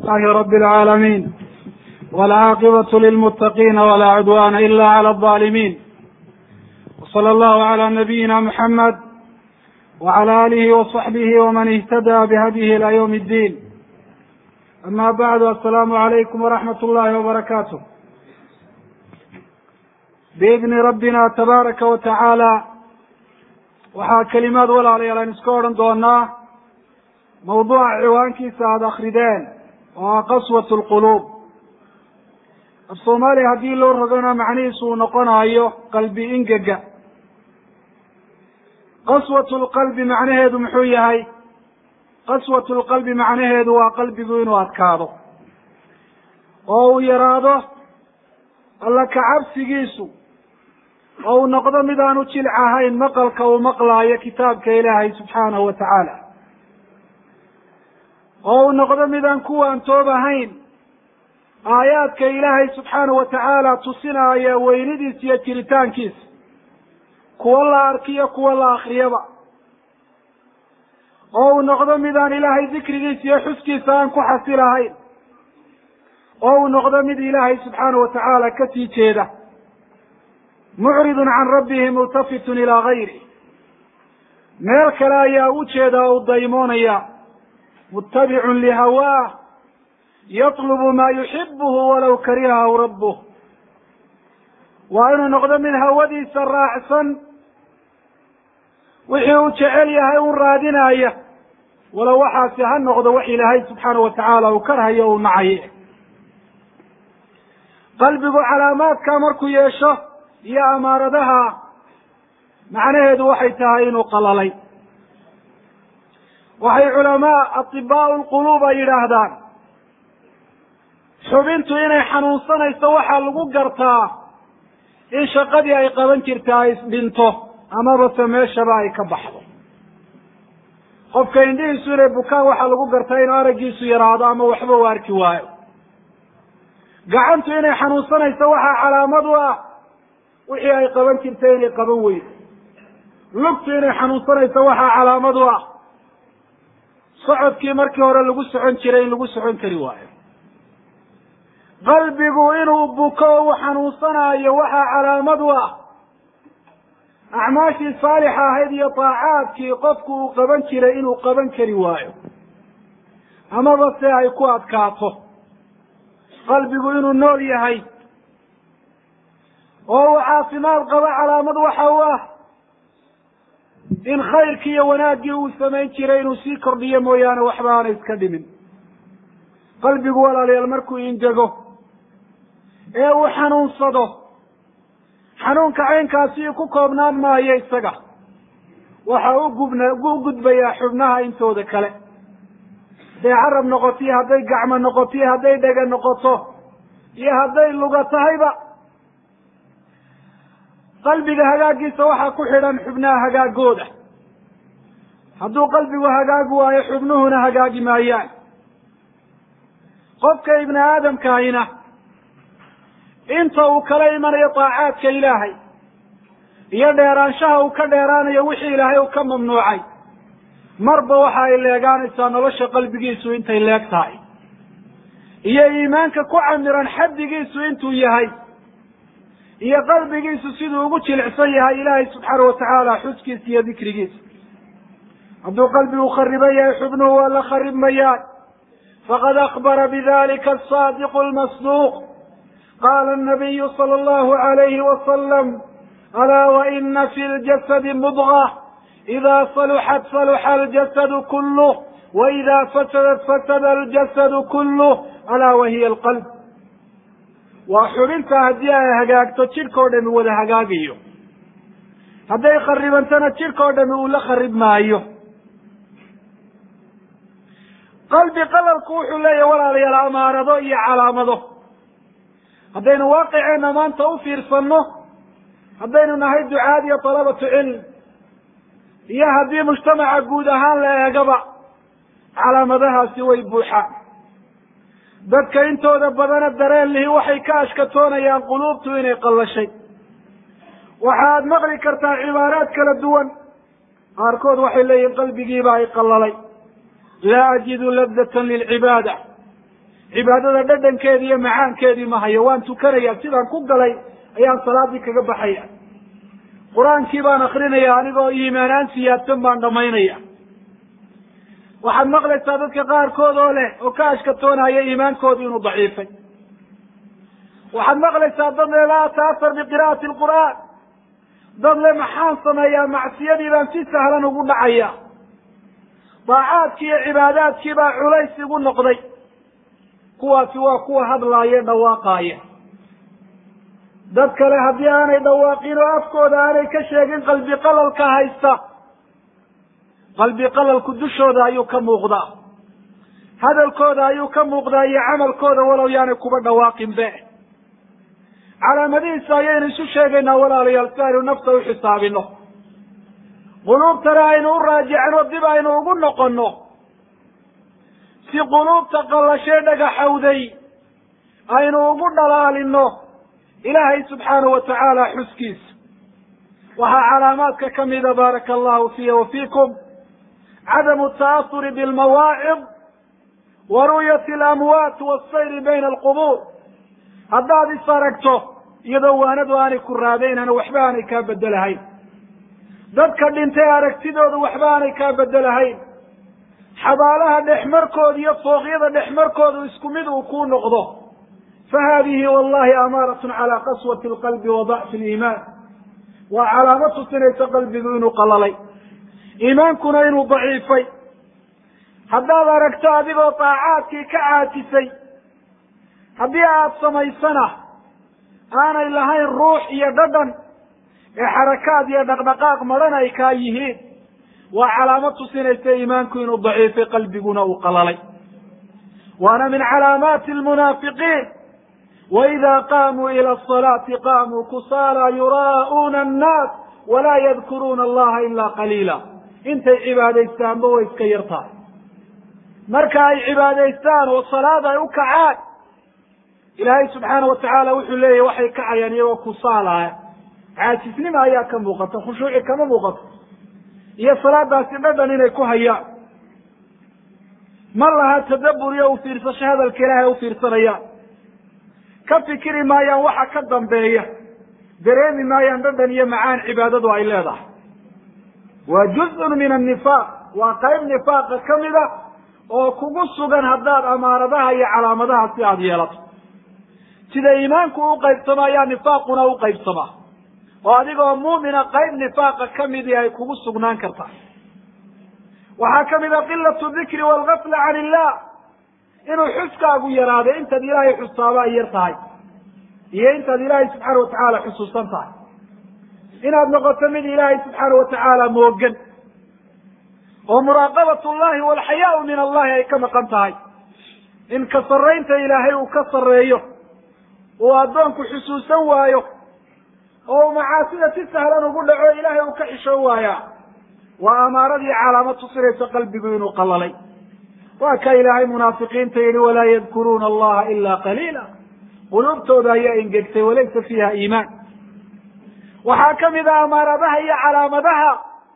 لله رب العالمين والعاقبة للمتقين ولا عدوان إلا على الظالمين وصلى الله على نبينا محمد وعلى آله وصحبه ومن اهتدى بهديه إلى يوم الدين أما بعد السلام عليكم ورحمة الله وبركاته بإذن ربنا تبارك وتعالى waxaa kelimaad walaalayaal aan iska odhan doonaa mawduuca ciwaankiisa aada akrideen oo ah qaswat lquluub af soomaaliya haddii loo rogana macnihiisu uu noqonayo qalbi ingega qaswat lqalbi macnaheedu muxuu yahay qaswat lqalbi macnaheedu waa qalbigu inuu adkaado oo uu yaraado alla kacabsigiisu oo uu noqdo mid aanu jilc ahayn maqalka uu maqlaayo kitaabka ilaahay subxaanahu wa tacaala oo uu noqdo mid aan ku waantoob ahayn aayaadka ilaahay subxaanahu wa tacaala tusinaya weynidiisa iyo jiritaankiisa kuwa la arkiyo kuwa la akriyaba oo uu noqdo mid aan ilaahay dikrigiisa iyo xuskiisa aan ku xasilahayn oo uu noqdo mid ilaahay subxaanahu wa tacaala kasii jeeda mucridun can rabbihi multafitun ilaa gayri meel kale ayaa u jeeda oo u daymoonaya mutabicun lihawaah yatlubu maa yuxibuhu walaw karihahu rabbuh waa inuu noqdo mid hawadiisa raacsan wixii uu jecel yahay un raadinaya walow waxaasi ha noqdo wax ilaahay subxaana wa tacaala uu karhayo uu nacaye qalbigu calaamaadka markuu yeesho iyo amaaradaha macnaheedu waxay tahay inuu qalalay waxay culamaa atibaau lquluub ay yidhaahdaan xubintu inay xanuunsanayso waxaa lagu gartaa in shaqadii ay qaban jirta ay isdhinto amaba se meeshaba ay ka baxdo qofka indhihiisu inay bukaan waxaa lagu gartaa inuu araggiisu yaraado ama waxba u arki waayo gacantu inay xanuunsanayso waxaa calaamad u ah wixii ay qaban jirtay inay qaban weydo lugtu inay xanuunsanayso waxaa calaamad u ah socodkii markii hore lagu socon jiray in lagu socon kari waayo qalbigu inuu buko o uu xanuunsanaayo waxaa calaamad u ah acmaashii saalixa ahayd iyo taacaadkii qofku uu qaban jiray inuu qaban kari waayo amaba se ay ku adkaato qalbigu inuu nool yahay oo uu caafimaad qabo calaamad waxa u ah in khayrkii iyo wanaaggii uu samayn jiray inuu sii kordhiyo mooyaane waxba aana iska dhimin qalbigu walaalayaal markuu ingego ee uu xanuunsado xanuunka caynkaasi ku koobnaan maayo isaga waxa u gubna u gudbayaa xubnaha intooda kale hadday carab noqoto iyo hadday gacmo noqoto iyo hadday dhega noqoto iyo hadday luga tahayba qalbiga hagaagiisa waxaa ku xidhan xubnaha hagaagooda hadduu qalbigu hagaagi waayo xubnuhuna hagaagi maayaan qofka ibni aadamkaahina inta uu kala imanayo taacaadka ilaahay iyo dheeraanshaha uu ka dheeraanayo wixii ilaahay uu ka mamnuucay marba waxa ay leegaanaysaa nolosha qalbigiisu intay leeg tahay iyo iimaanka ku camiran xaddigiisu intuu yahay iyo qalbigiisu siduu ugu jilicsan yahay ilaahay subxaana watacaala xuskiisa iyo dikrigiisa hadduu qalbigu khariban yahay xubnuhu waa la kharibmayaan faqad akbara bidalika asaadiqu almasduuq qaala anabiyu sala allahu alayhi wasalam alaa waina fi ljasadi mudga ida saluxat saluxa aljasadu kuluh waida fasadat fasada aljasadu kuluh alaa wahiya alqalb waa xubinta haddii ay hagaagto jidhka o dhami wada hagaagayo hadday kharibantana jidhka o dhami uu la kharib maayo qalbi qalalku wuxuu leeyahay walaalayaal amaarado iyo calaamado haddaynu waaqiceenna maanta u fiirsanno haddaynu nahay ducaad iyo talabatu cilm iyo haddii mujtamaca guud ahaan la eegaba calaamadahaasi way buuxaan dadka intooda badana dareen lihi waxay ka ashkatoonayaan quluubtu inay qallashay waxaad maqli kartaa cibaaraad kala duwan qaarkood waxay leeyihin qalbigiiba ay qallalay laa ajidu ladatan lilcibaada cibaadada dhadhankeedii iyo macaankeedii ma hayo waan tukanaya sidaan ku galay ayaan salaadii kaga baxaya qur-aankii baan akrinaya anigoo iimaanaan siyaadsan baan dhamaynaya waxaad maqlaysaa dadka qaarkood oo leh oo ka ashkatoonaya iimaankoodu inuu daciifay waxaad maqlaysaa dad le laa taasar biqira'ati lqur'aan dad le maxaan sameeyaa macsiyadii baan si sahlan ugu dhacaya daacaadkii iyo cibaadaadkii baa culays igu noqday kuwaasi waa kuwa hadlaaya dhawaaqaaya dad kale haddii aanay dhawaaqin oo afkooda aanay ka sheegin qalbi qalalka haysta qalbi qalalku dushooda ayuu ka muuqdaa hadalkooda ayuu ka muuqdaa iyo camalkooda walow yaanay kuba dhawaaqin be calaamadihiisa ayaynu isu sheegaynaa walaalayaal si aynu nafta u xisaabino quluubtana aynu u raajicno dib aynu ugu noqonno si quluubta qallashee dhagaxowday aynu ugu dhalaalino ilaahay subxaanahu wa tacaala xuskiisa waxaa calaamaadka ka mida baaraka allahu fiya wa fiikum cadamu ta'asuri bilmawaacid wa ru'yati alamwaat waasayri bayna alqubuur haddaad is aragto iyadoo waanadu aanay ku raadaynana waxba aanay kaa bedelahayn dadka dhintay aragtidooda waxba aanay kaa bedelahayn xabaalaha dhexmarkooda iyo fooqyada dhexmarkooda isku mid uu kuu noqdo fa haadihi wallahi amaaratun calaa qaswati alqalbi wa dacfi aliimaan waa calaamo tusinaysa qalbigu inuu qalalay iimaankuna inuu daciifay haddaad aragto adigoo daacaadkii ka caajisay haddii aada samaysana aanay lahayn ruux iyo dhadhan ee xarakaad iyo dhaqdhaqaaq madhan ay kaa yihiin waa calaamo tusinaysa iimaanku inuu daciifay qalbiguna uu qalalay waana min calaamaati almunaafiqiin waida qaamuu ila asalaati qaamuu kusaala yuraa'uuna annaas walaa yadkuruuna allaha ilaa qaliila intay cibaadaystaanba way iska yar tahay marka ay cibaadaystaan oo salaad ay u kacaan ilaahay subxaana wa tacaala wuxuu leeyahy waxay kacayaan iyagoo kusaalaaya caajisnima ayaa ka muuqata khushuuci kama muuqato iyo salaadaasi dhadhan inay ku hayaan ma laha tadabbur iyo ufiirsasho hadalka ilaahay ufiirsanayaan ka fikiri maayaan waxa ka dambeeya dareemi maayaan dhadhan iyo macaan cibaadadu ay leedahay waa juzun min annifaaq waa qayb nifaaqa ka mida oo kugu sugan haddaad amaaradaha iyo calaamadaha si aada yeelato sida iimaanku u qaybsamo ayaa nifaaquna u qaybsamaa oo adigoo muumina qayb nifaaqa ka midii ay kugu sugnaan kartaa waxaa ka mid a qilatu dikri waalgafla can illah inuu xuskaagu yaraado intaad ilaahay xusaaba ay yar tahay iyo intaad ilaahay subxaana watacaala xusuusan tahay inaad noqoto mid ilaahay subxaana watacaala moogan oo muraaqabat llahi walxayaau min allahi ay ka maqan tahay in ka sarraynta ilaahay uu ka sarreeyo uu addoonku xusuusan waayo oo uu macaasida si sahlan ugu dhaco ilaahay uu ka xishoon waayaa waa amaaradii calaamad tusinaysa qalbigu inuu qalalay waa ka ilaahay munaafiqiinta yihi walaa yadkuruuna allaha ila qaliila quluubtooda ayaa engegtay walaysa fiiha iimaan waxaa ka mid a amaaradaha iyo calaamadaha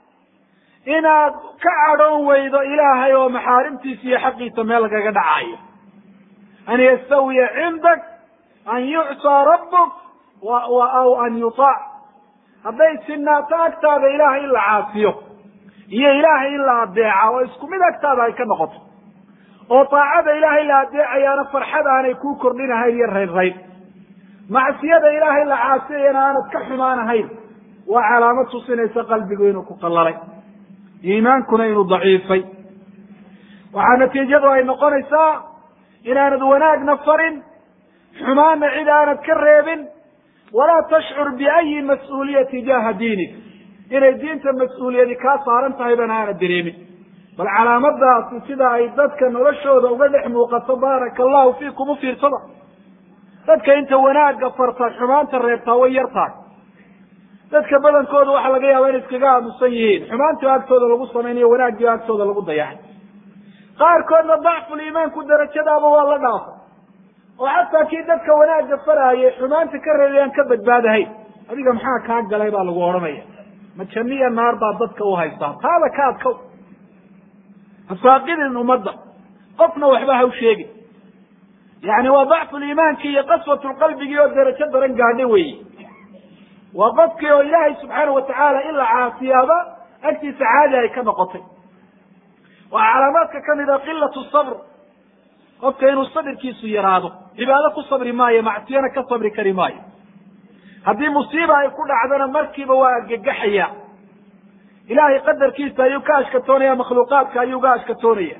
inaad ka cadhoon weydo ilaahay oo maxaarimtiisa iyo xaqiisa meel lagaga dhacayo an yastawiya cindak an yucsaa rabbuk aw an yutaac hadday sinaato agtaada ilaahay in la caasiyo iyo ilaahay in la adeeca oo isku mid agtaada ay ka noqoto oo taacada ilaahay la adeecayaana farxad aanay kuu kordhinahayn iyo raynrayn macsiyada ilaahay la caasiyayana aanad ka xumaanahayn waa calaamad tusinaysa qalbigu inuu ku qallalay iimaankuna inuu daciifay waxaa natiijadu ay noqonaysaa inaanad wanaagna farin xumaanna cid aanad ka reebin walaa tashcur biayi mas-uuliya tijaha diinik inay diinta mas-uuliyadi kaa saaran tahay bana aanad dareemin bal calaamadaasi sida ay dadka noloshooda uga dhex muuqato baaraka allahu fiikum u fiirsada dadka inta wanaagga farta xumaanta reebtaa way yar tahay dadka badankooda waxaa laga yaaba inay iskaga aamusan yihiin xumaantii agtooda lagu samaynayo wanaaggii agtooda lagu dayacay qaarkoodna dacful iimaanku darajadaaba waa la dhaafay oo xataa kii dadka wanaagga faraayay xumaanta ka reebay aan ka badbaadahayn adiga maxaa kaa galay baa lagu odhanaya ma janniya naar baa dadka u haystaa taada ka adkow hasaaqidin ummadda qofna waxba ha u sheegin yani waa dacfu liimaanki iyo qaswatu lqalbigii oo derajo daran gaadho weeye waa qofkii oo ilaahay subxaanahu watacaala in la caasiyaaba agtiisa caadi ay ka noqotay waa calaamaadka kamid a qilatu sabr qofka inuu sabirkiisu yaraado cibaado ku sabri maayo macsiyana ka sabri kari maayo haddii musiiba ay ku dhacdana markiiba waa argagaxaya ilaahay qadarkiisa ayuu ka ashkatoonaya makhluuqaadka ayuu ga ashkatoonaya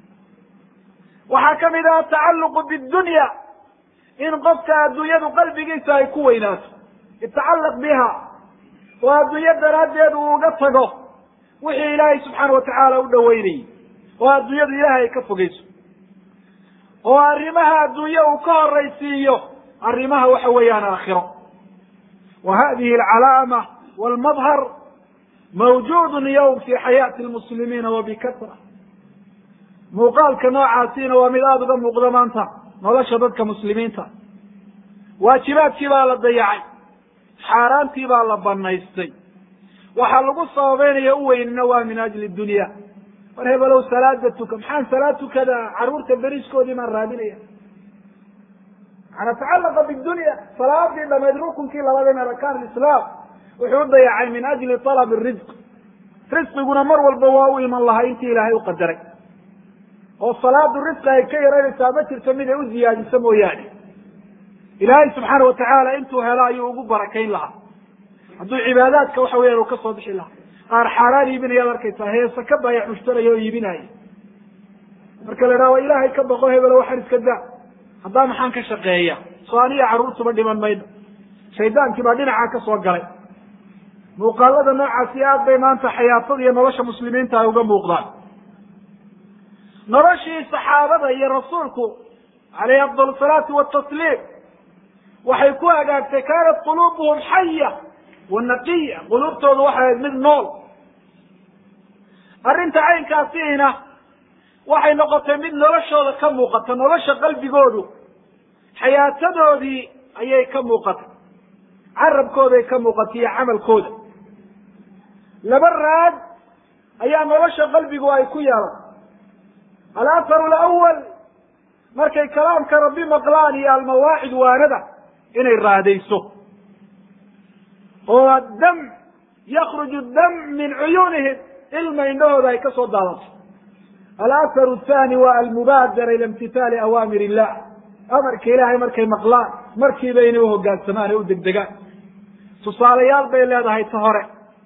waxaa kamid ah atacaluqu bidunya in qofka adduunyadu qalbigiisa ay ku weynaato itacallaq biha oo adduunyo daraaddeed uu uga tago wixii ilaahay subxaana watacaala u dhaweynayay oo adduunyadu ilaahay ay ka fogeyso oo arrimaha adduunye uu ka horaysiiyo arrimaha waxa weeyaan aakhiro wa hadihi alcalaama walmadhar mawjuudun yowm fi xayaati lmuslimiina wa bikatra muuqaalka noocaasiina waa mid aada uga muuqda maanta nolosha dadka muslimiinta waajibaadkii baa la dayacay xaaraantii baa la banaystay waxaa lagu sababeynaya u weynina waa min ajli dunya war hebelow salaada tuka maxaan salaad tukada caruurta beriskoodii maan raadinaya maana tacalaqa bidunya salaadii dhamayd rukunkii labaad min arkaan lislaam wuxuu u dayacay min ajli talabi risq risqiguna mar walba waa u iman lahaa intii ilaahay u qadaray oo salaadu risqi ay ka yaranaysaa ma jirto mid ay u ziyaadiso mooyaane ilaahay subxaana watacaala intuu helo ayuu ugu barakayn lahaa hadduu cibaadaadka waxa weyan uu ka soo bixi lahaa qaar xaaraan iibinayaad arkaysaa heesa ka baayac mushtaraya oo iibinaya marka la idhaha wa ilaahay ka baqo hebelo waxaan iska daa haddaa maxaan ka shaqeeya soo aniga carruurtuba dhiman mayno shaydaankii baa dhinacaa ka soo galay muuqaalada noocaasi aad bay maanta xayaatada iyo nolosha muslimiinta ay uga muuqdaan noloshii saxaabada iyo rasuulku alayhi afdal salaati watasliim waxay ku hagaagtay kaanat quluubuhum xaya wa naqiya quluubtoodu waxay ahayd mid nool arrinta caynkaasiina waxay noqotay mid noloshooda ka muuqata nolosha qalbigoodu xayaatadoodii ayay ka muuqatay carabkooday ka muuqatay iyo camalkooda laba raad ayaa nolosha qalbigu ay ku yeelan alaharu alawal markay kalaamka rabbi maqlaan iyo almawaacid waanada inay raadayso oo dam yakruju dam min cuyuunihim ilma indhahooda ay ka soo daadato alaharu athani waa almubaadara ila imtithaali awaamir illah amarka ilaahay markay maqlaan markiiba inay uhogaansamaan ee u degdegaan tusaalayaal bay leedahay ta hore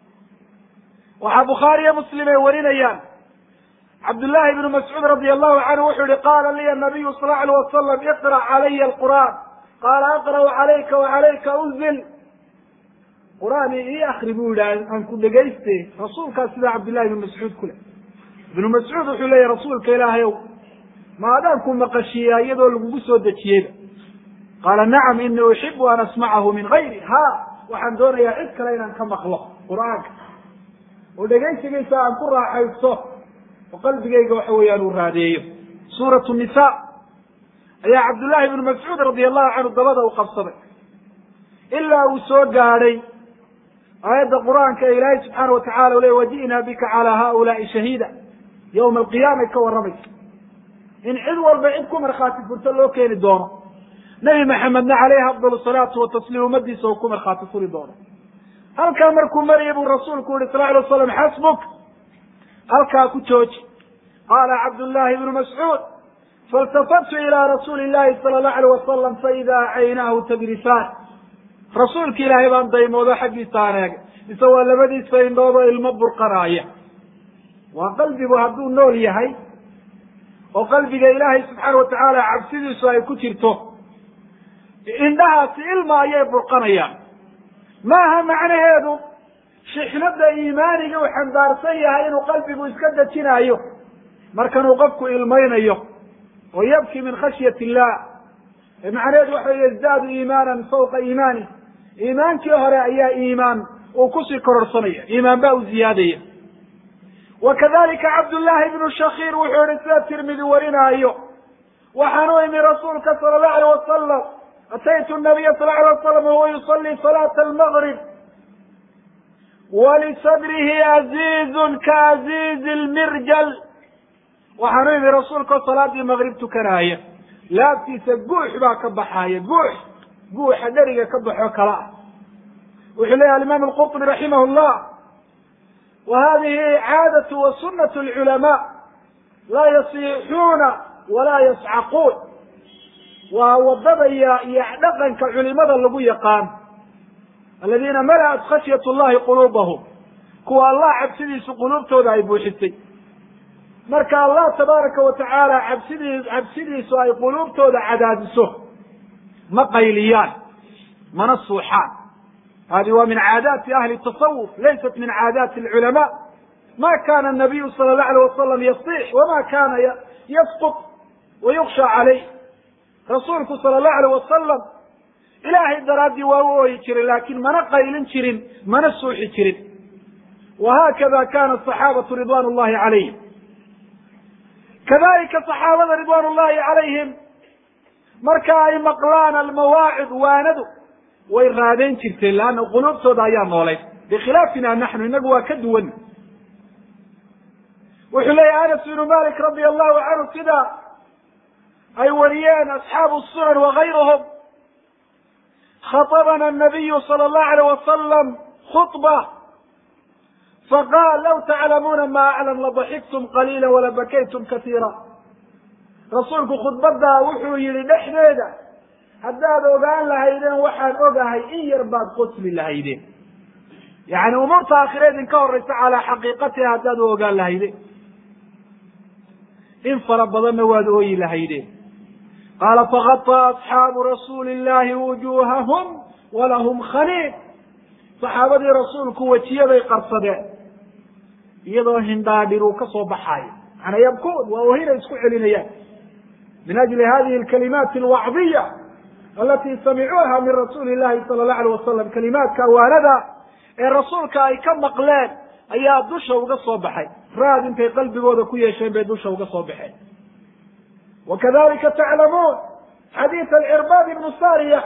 waxaa bukhaariyo muslim ay warinayaan cabdullahi ibnu mascuud radi allahu canhu wuxuu yihi qaala liya nabiyu sal lla alay wasalam iqra' calaya alqur'aan qaala aqra'u calayka wacalayka unzil qur'aan ii akri buu yidhi aan ku dhegayste rasuulkaas sidaa cabdillahi ibnu mascuud ku le ibnu mascuud wuxuu leeyahy rasuulka ilaahay ow ma adaan ku maqashiiyaa iyadoo lagugu soo dejiyeyba qaala nacam inii uxibu an asmacahu min gayri ha waxaan doonayaa cid kale inaan ka maqlo qur'aanka oo dhegaysigiisa aan ku raaxaysto oo qalbigayga waxa weeyaan uu raadeeyo suuratu nisa ayaa cabdullahi ibnu mascuud radia allahu canhu dabada u qabsaday ilaa uu soo gaadhay aayadda qur-aanka ee ilaahay subxaana watacala u ley waji'naa bika calaa haulaai shahiida yowma alqiyaamay ka warramaysa in cid walba cid ku markhaati furto loo keeni doono nebi maxamedna caleyhi afdal salaatu watasliim ummadiisa uu ku markhaati furi doono halkaa markuu maraya buu rasuulku yihi sal alay waslam xasbuk halkaa ku jooji qaala cabdullahi ibnu mascuud failtafatu ilaa rasuuli llahi sala allahu alayh wasalam faidaa caynaahu tadrifaan rasuulki ilaahay baan daymoodo xaggiisa aan eegay mise waa labadiisa indhood oo ilmo burqanaaya waa qalbigu hadduu nool yahay oo qalbiga ilaahay subxaana watacaala cabsidiisu ay ku jirto indhahaasi ilma ayay burqanayaan maaha macnaheedu shixnada iimaaniga uu xambaarsan yahay inuu qalbigu iska dejinaayo markanuu qofku ilmaynayo oo yabki min khashyat illah macnaheedu waxa yazdaadu iimaanan fawqa iimaani iimaankii hore ayaa iimaan uu kusii kororsanaya iimaan baa u ziyaadaya wa kadalika cabdullahi ibnu shakiir wuxuu yihi sida tirmidi warinaayo waxaan u imi rasuulka sala allahu alayh wasalam ataytu nabiya sal alay wasalam wahuwa yusalii salaata almaqrib walisadrihi aziizun kaaziizi lmirjal waxaan u imi rasuulka oo salaadii maqrib tukanaaya laabtiisa guux baa ka baxaaya guux guuxa dheriga ka baxo kala ah wuxuu leeyahy alimaam alqurطubi raximah llah wa hadihi caadatu wa sunat lculamaa laa yasixuuna walaa yascaquun waa wadada iyo iyo dhaqanka culimada lagu yaqaan aladiina mala'at khashyat llahi quluubahum kuwa allah cabsidiisu quluubtooda ay buuxisay marka allah tabaaraka wa tacaala cabsidii cabsidiisu ay quluubtooda cadaadiso ma qayliyaan mana suuxaan hadi waa min caadaati ahli tasawuf laysat min caadaati alculamaa ma kana nabiyu sala allahu alayh wasalam yasix wama kana yasqut wayuksha calayh rasuulku sala allahu alayh wasalam ilaahay daraaddii waa u ooyi jiray laakin mana qaylin jirin mana suuxi jirin wahakada kana asaxaabatu ridwan llahi calayhim kadalika saxaabada ridwan llahi calayhim marka ay maqlaan almawaacid waanadu way raadayn jirteen leanna quluubtooda ayaa noolayd bikhilaafina naxnu inagu waa ka duwan wuxuu leeyahy anas ibnu malik radia allahu canhu sida ay wariyeen asxaabu sunan wagayruhum khaطbna الnabiyu salى الlahu alيyh wasalam khuطba faqal law taclamuuna ma aclam laضaxiktum qaliila walabakaytum kasiira rasuulku khudbadaa wuxuu yihi dhexdeeda haddaad ogaan lahaydeen waxaan ogahay in yar baad qosli lahaydeen yani umuurta aakhira idinka horeysa calaa xaqiiqatiha haddaad u ogaan lahaydeen in fara badanna waad ooyi lahaydeen qaala fagaطaa asxaabu rasuuli illahi wujuhahum walahum khaniid saxaabadii rasuulku wejiyaday qarsadeen iyadoo hindhaadhir uu ka soo baxaayo macanaa yabkuun waa ohinay isku celinayaan min ajli hadihi alkalimaati alwacdiya alati samicuuha min rasuuli illahi sala allahu alayh wasalam kalimaadka awaanada ee rasuulka ay ka maqleen ayaa dusha uga soo baxay raad intay qalbigooda ku yeesheen bay dusha uga soo baxeen wakadalika taclamuun xadiid alcirbaad ibnu sariya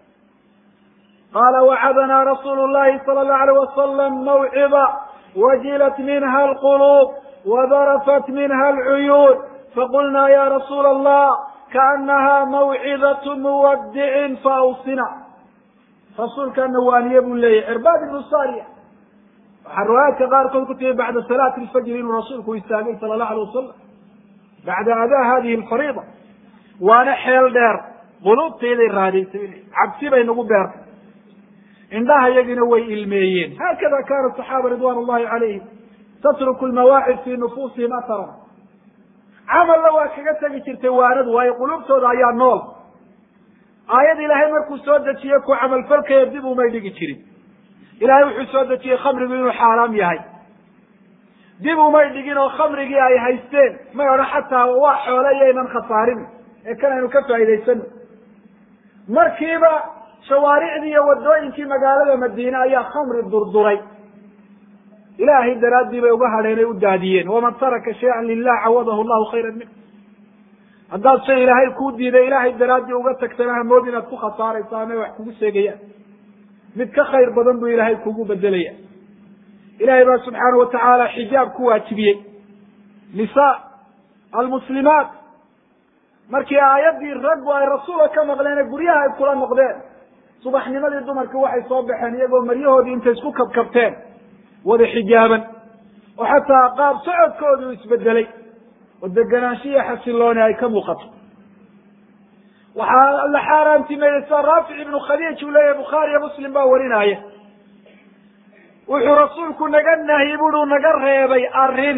qala wacadana rasuulu llahi sala allahu alayh wasalam mawcida wajilat minha alquluub wadarafat minha alcuyuun faqulna ya rasuula allah kaanaha mawcidatu muwadicin faawsina rasuulkana waaniye buu leeyahy cirbaad ibnu sariya waxaa riwaayaadka qaarkood ku timi bacda salaati lfajri inuu rasuulku istaagay sala allahu alay wasalam bacda adaa hadihi alfariida waana xeel dheer quluubtayday raadaysay cabsi bay nagu beertay indhaha yagina way ilmeeyeen haakada kana saxaaba ridwan llahi calayhim tatruku lmawaacid fi nufuusihim aharan camalla waa kaga tegi jirtay waanadu waayo quluubtooda ayaa nool aayad ilaahay markuu soo dejiye ku camalfalkaya dib umay dhigi jirin ilahay wuxuu soo dejiyey khamrigu inuu xaaraam yahay dib umay dhigin oo khamrigii ay haysteen may odhan xataa waa xoole iyaynan khasaarin ee kan aynu ka faa'idaysano markiiba shawaaricdii iyo wadooyinkii magaalada madiine ayaa khamri durduray ilaahay daraaddii bay uga hadheenay u daadiyeen waman taraka shayan lilah cawadahu llahu khayran min haddaad shay ilaahay kuu diiday ilaahay daraaddii uga tagtana hamood inaad ku khasaarayso amay wax kugu sheegayaan mid ka khayr badan buu ilaahay kugu bedelaya ilahay baa subxaana watacaala xijaab ku waajibiyey nisa almuslimaat markii aayaddii raggu ay rasuula ka maqleen guryaha ay kula noqdeen subaxnimadii dumarkii waxay soo baxeen iyagoo maryahoodii intay isku kabkabteen wada xijaaban oo xataa qaab socodkoodu isbedelay oo deganaanshiya xasilooni ay ka muuqato waxaa la xaaraantimeeyey sida raafic ibnu khadiij uu leeyahy bukhaariyo muslim baa warinaya wuxuu rasuulku naga nahyi budu naga reebay arrin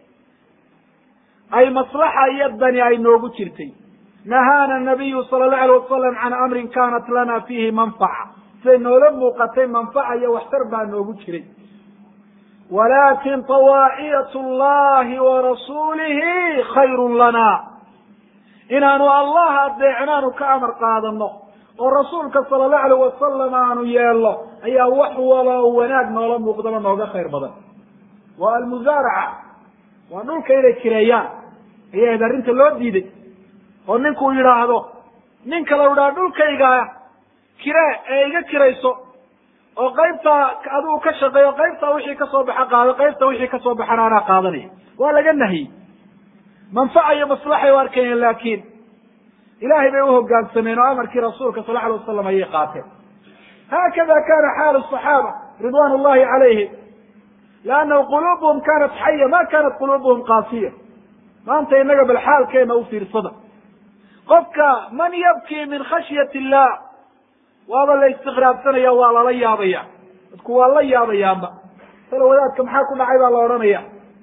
ay maslaxa iyo dani ay noogu jirtay nahaana nabiyu sala allahu alayh wasalam can amrin kanat lana fiihi manfaca siday noola muuqatay manfaca iyo waxtar baa noogu jiray walakin tawaaciyat llahi wa rasuulihi khayrun lana inaanu allah adeecnaanu ka amar qaadano oo rasuulka sala allahu alayh wasalam aanu yeelno ayaa wax walo wanaag noola muuqdaba nooga khayr badan waa almusaaraca waa dhulka inay kireeyaan ayay ahayd arrinta loo diiday oo ninkuu yidhaahdo nin kala idhaha dhulkayga kiree ee iga kirayso oo qaybtaa adigu ka shaqeeyo qaybtaa wixii kasoo baxa qaado qaybta wixii kasoo baxana anaa qaadanaya waa laga nahiyey manfaca iyo maslaxay u arkayeen laakiin ilahay bay uhogaansameen oo amarkii rasuulka sal alay wasalam ayay qaateen haakada kana xaalu صaxaaba ridwan اllahi calayhim lannahu qulubuhum kanat xaya ma kanat qulubuhum qaasiya maanta inaga bal xaalkeena u fiirsada qofka man yabkii min khashyat illah waaba la istiqraabsanaya waa lala yaabaya dadku waa la yaabayaanba tala wadaadka maxaa ku dhacay baa la odhanaya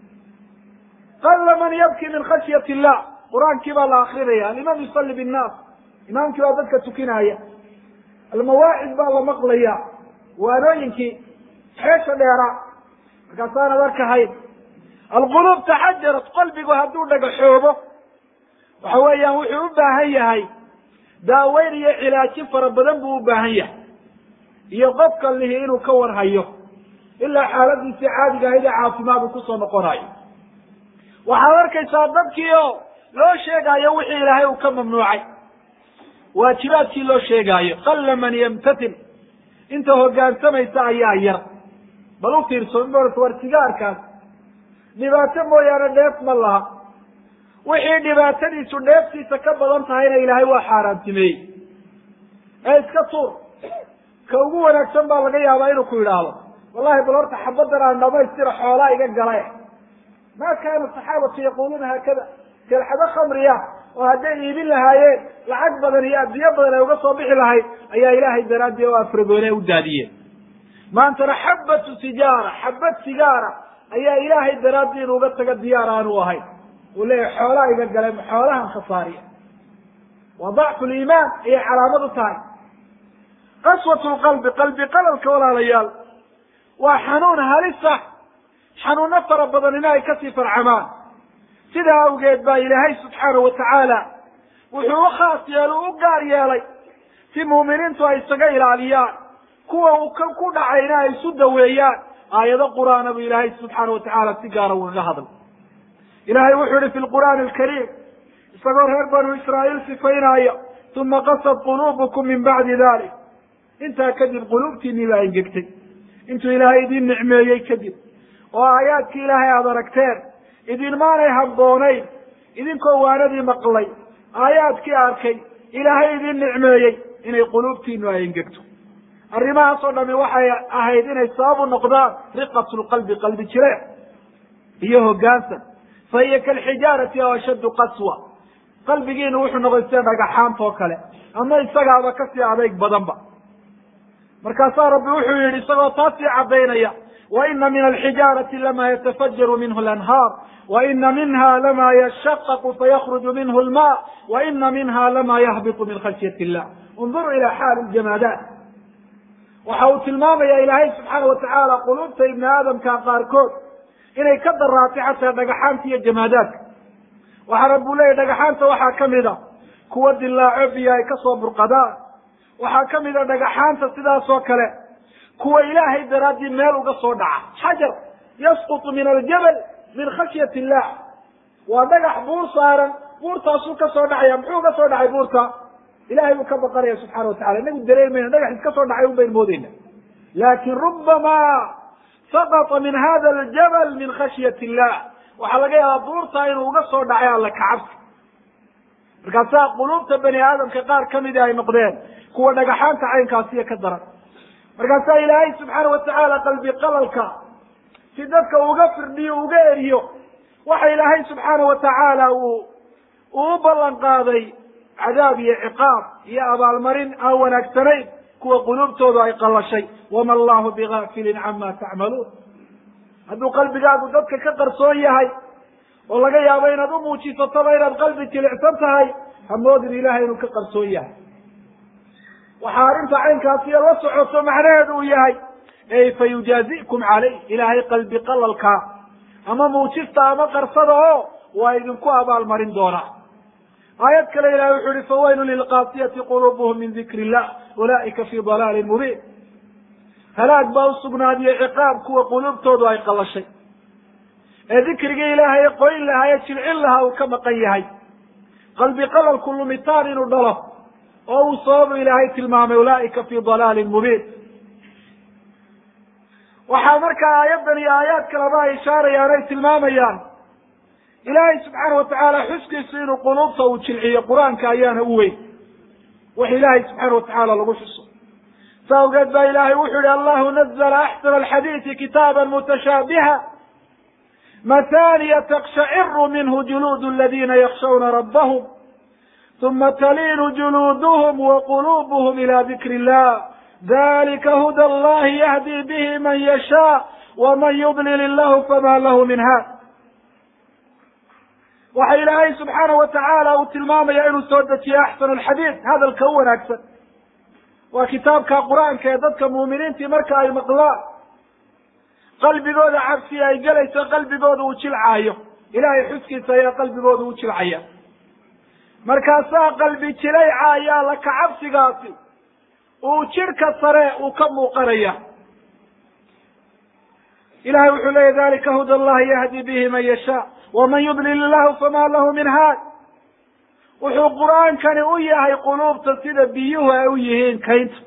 qalla man yabkii min khashyat illah qur-aankii baa la akrinaya alimaam yusalli binnaas imaamkii baa dadka tukinaya almawaacid baa la maqlaya waanooyinkii xeesha dheeraa markaasaanad arkahayn alquluub taxajarat qalbigu hadduu dhagaxoobo waxa weeyaan wuxuu u baahan yahay daaweyn iyo cilaajin fara badan buu u baahan yahay iyo qofka lihi inuu ka warhayo ilaa xaaladiisii caadiga ahayd ee caafimaadu kusoo noqonayo waxaad arkaysaa dadkii oo loo sheegaayo wixii ilaahay uu ka mamnuucay waajibaadkii loo sheegaayo qalla man yamtatil inta hoggaansamaysa ayaa yar bal u fiirso war sigaarkaas dhibaato mooyaane dheef ma laha wixii dhibaatadiisu dheeftiisa ka badan tahayna ilaahay waa xaaraantimeeyey ee iska tuur ka ugu wanaagsan baa laga yaabaa inuu ku yidhaahdo wallahi bal horta xabaddan aan dhamaystira xoolaa iga gala ma kaana saxaabatu yaquluuna haakada kelxado khamriya oo hadday iibin lahaayeen lacag badan iyo adduunyo badan ay uga soo bixi lahayd ayaa ilaahay daraadii oo afragoone u daadiyeen maantana xabatu sijaara xabad sigaara ayaa ilaahay daraaddii inu uga taga diyaar aanu ahayn uu leeyahay xoolaa iga gale xoolahan khasaariya waa dacfu liimaan ayay calaamad u tahay qaswatu lqalbi qalbi qalalka walaalayaal waa xanuun halisa xanuuno fara badanina ay kasii farcamaan sidaa awgeed baa ilaahay subxaanahu watacaala wuxuu u khaas yeelo u gaar yeelay si muuminiintu ay isaga ilaaliyaan kuwa uu ka ku dhacayna ay isu daweeyaan aayado qur'aana buu ilaahay subxaana watacaala si gaara ugaga hadlay ilahay wuxuu yihi fi lqur'aani alkariim isagoo reer banu israa'iil sifaynaayo uma qasad quluubukum min bacdi dalik intaa kadib quluubtiinii baa engegtay intuu ilaahay idin nicmeeyey kadib oo aayaadkii ilaahay aada aragteen idinmaanay habboonayn idinkoo waanadii maqlay aayaadkii arkay ilaahay idin nicmeeyey inay quluubtiinu ay engegto arrimahaas oo dhami waxay ahayd inay sabab u noqdaan riqatu lqalbi qalbi jireen iyo hoggaansan fa hiya kalxijaarati aw ashaddu qaswa qalbigiinu wuxuu noqday sida dhagaxaanta oo kale ama isagaaba kasii adeyg badanba markaasaa rabbi wuxuu yihi isagoo taasii caddaynaya waina min alxijaarati lama yatafajaru minhu lanhaar waina minha lama yashaqaqu fayakruju minhu lma waina minha lama yahbitu min khashyati illah unduruu ila xaali ljamaadaat waxa uu tilmaamaya ilaahay subxaana watacaala quluubta ibni aadamka qaarkood inay ka daraatay xataa dhagaxaanta iyo jamaadaadka waxaa rabbu leeyahy dhagaxaanta waxaa kamid a kuwa dilaaco biyo ay kasoo burqadaan waxaa kamid a dhagaxaanta sidaas oo kale kuwa ilaahay daraaddii meel uga soo dhaca xajar yasqutu min aljabal min khashyati illah waa dhagax buur saaran buurtaasuu ka soo dhacaya muxuu ka soo dhacay buurta ilahay buu ka baqanaya subxana watacala inagu dareemayna dhagax iska soo dhacay un baynu moodeyna laakin rubama saqata min hada aljabal min khashyati illah waxaa laga yaabaa buurtaa inuu uga soo dhacay alla kacabsi markaasaa quluubta bani aadamka qaar kamidi ay noqdeen kuwa dhagaxaanta caynkaasiyo ka daran markaasaa ilaahay subxaana watacaala qalbi qalalka si dadka uga firdhiyo uga eriyo waxa ilaahay subxaana watacaala uu uu u ballan qaaday cadaab iyo ciqaab iyo abaalmarin aan wanaagsanayn kuwa quluubtoodu ay qallashay wama allahu bigafilin cama tacmaluun hadduu qalbigaagu dadka ka qarsoon yahay oo laga yaabo inaad u muujisataba inaad qalbi jilicsan tahay hamoodin ilahay inuu ka qarsoon yahay waxaa arrinta caynkaasiyo la socoto macnaheedu uu yahay ey fa yujaazikum caleyh ilaahay qalbi qalalkaa ama muujista ama qarsada oo waa idinku abaalmarin doonaa aayad kale ilahay wuxu uhi fawaylu lilqaasiyati quluubuhum min dikri illah ulaa'ika fi dalaalin mubiin halaag baa usugnaadiyo ciqaab kuwa quluubtoodu ay qallashay ee dikrigii ilaahay qoyn lahaa ee jilcin lahaa uu ka maqan yahay qalbi qalalku lumitaan inuu dhalo oo uu sababu ilaahay tilmaamay ulaa'ika fi dalaalin mubiin waxaa markaa aayaddan iyo aayaad kaleba ay ishaarayaan ay tilmaamayaan ilaahay subxaana watacaala xuskiisu inuu quluubta uu jilciyo qur-aanka ayaana u weyn wax ilaahay subxaana watacaala lagu xuso sa awgeed baa ilaahay wuxuu yihi allahu nazla axsana alxadiidi kitaaba mutashaabiha mathaniya takshaciru minhu juluud aladina yakshawna rabbahum uma taliinu juluuduhum waqulubuhum ila dikri illah dalika huda allahi yahdi bihi man yashaa waman yudlil illahu fama lahu min haad waxa ilaahay subxaana watacaala uu tilmaamaya inuu soo dejiyo axsanu alxadiid hadalka u wanaagsan waa kitaabka qur-aanka ee dadka muuminiintii marka ay maqlaan qalbigooda cabsi ay gelayso qalbigooda uu jilcaayo ilaahay xuskiisa ayaa qalbigooda u jilcaya markaasaa qalbi jilayca ayaa laka cabsigaasi uu jidhka sare uu ka muuqanaya ilahay wuxuu leeya dalika huda allahi yahdi bihi man yashaa waman yudlil illahu fama lahu min haad wuxuu qur-aankani u yahay quluubta sida biyuhu ay u yihiin kaynta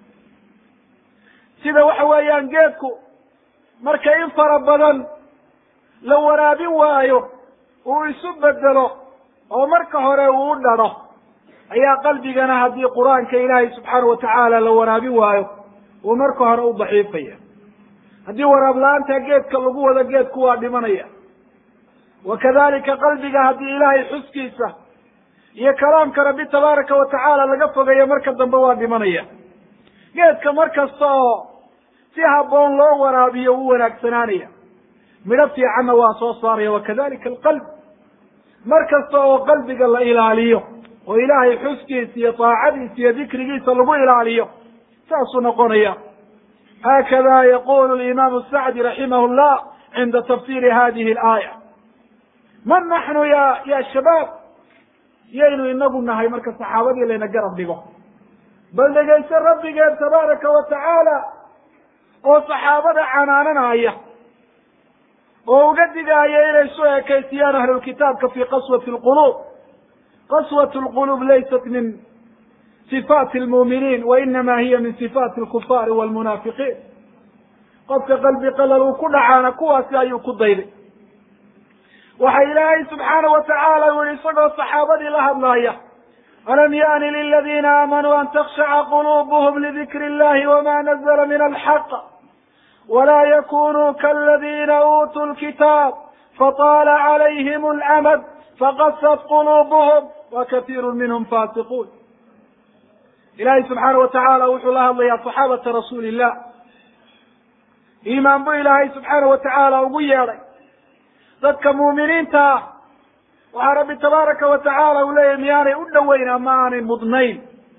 sida waxa weeyaan geedku marka in fara badan la waraabin waayo uu isu bedelo oo marka hore uu u dhadho ayaa qalbigana haddii qur-aanka ilaahay subxaana watacaala la waraabin waayo uu marka hore u daciifaya haddii waraab la-aanta geedka lagu wado geedku waa dhimanaya wa kadalika qalbiga haddii ilaahay xuskiisa iyo kalaamka rabbi tabaaraka wa tacaala laga fogeeyo marka dambe waa dhimanaya geedka mar kasta oo si habboon loo waraabiyo wuu wanaagsanaanaya midho fiicanna waa soo saaraya wakadalika alqalb mar kasta oo qalbiga la ilaaliyo oo ilaahay xuskiisa iyo taacadiisa iyo dikrigiisa lagu ilaaliyo saasuu noqonaya hakada yaqulu imaamu sacdi raximah llah cinda tafsiri hadihi alaaya man naxnu ya ya shabaab yaynu inagu nahay marka saxaabadii layna garab dhigo bal dhegayso rabbigeen tabaaraka wa tacaala oo saxaabada canaananaya oo uga digaaya inay su ekaysiyaan ahlulkitaabka fi qaswati lquluub qaswat lquluub laysat min sifaati lmuuminiin wa inama hiya min sifaati alkufaari walmunaafiqiin qofka qalbi qalal uu ku dhacaana kuwaasi ayuu ku dayday waxa ilaahay subxaana wa tacaala u yihi isagoo saxaabadii la hadlaaya alam yaani liladina aamanuu an takshaca qulubuhum lidikri illahi wama nazla min alxaq wla yakunuu kaladina uutuu lkitaab fataala calayhim alamad faqasat qulubuhum wa katiiru minhum fasiquun ilahay subxaana wa tacaala wuxuu la hadlayaa saxaabata rasuuli illah iimaan buu ilaahay subxaana wa tacaala ugu yeedhay dadka muuminiinta ah waxaa rabbi tabaaraka wa tacaala uu leeyahy miyaanay u dhoweyn ama aanay mudnayn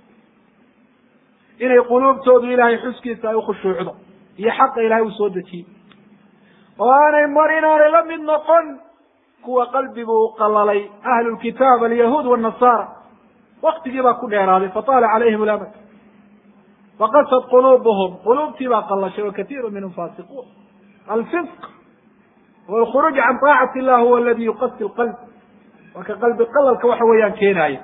inay quluubtoodu ilaahay xuskiisa ay ukhushuucdo iyo xaqa ilahay uu soo dejiyey oo aanay mar inaanay la mid noqon kuwa qalbigu u qalalay ahlulkitaab alyahuud wanasaara waktigii baa ku dheeraaday fataala calayhim lamad faqasad quluubuhum quluubtii baa qalashay wa katiiru minhum fasiquun alfisq walkhuruuj can taacati illah huwa aladi yuqasi lqalb waa ka qalbi qalalka waxa weeyaan keenaaya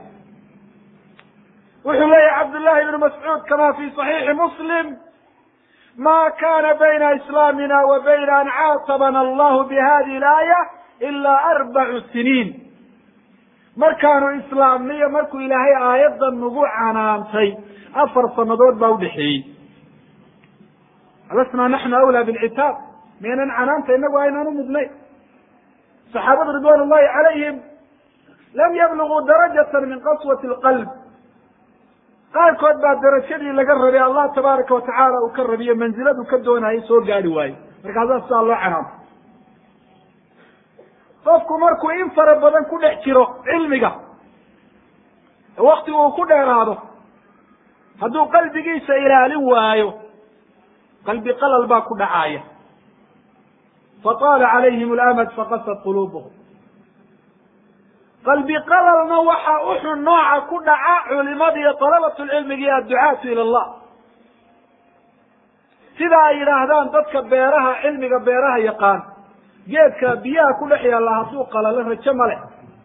wuxuu leeyahy cabdullahi ibnu mascuud kama fi صaxiixi muslim ma kana bayna islaamina wa bayna an caatabana allahu bihadihi alaaya ila arbacu siniin markaanu islaamniyo markuu ilaahay aayaddan nagu canaantay afar sanadood baa udhexeeyey alasnaa naxnu awlaa bilcitaab miyaynan canaanta inagu aynaan umudnayn saxaabadu ridwan ullahi calayhim lam yabluguu darajata min qaswati lqalb qaarkood baa darajadii laga rabay allah tabaaraka watacaala uu ka rabiyo manziladu ka doonayay soo gaari waayo markaasaa sidaa loo canaanto qofku markuu in fara badan ku dhex jiro cilmiga waktigu uu ku dheeraado hadduu qalbigiisa ilaalin waayo qalbi qalal baa ku dhacaaya fataala calayhim alamad faqasad quluubuhum qalbi qalalna waxa uxun nooca ku dhaca culimada iyo talabatu lcilmiga iyo adducaatu ila allah sida ay yidhaahdaan dadka beeraha cilmiga beeraha yaqaan geedka biyaha ku dhex yaalla hadduu qalalo rajo ma leh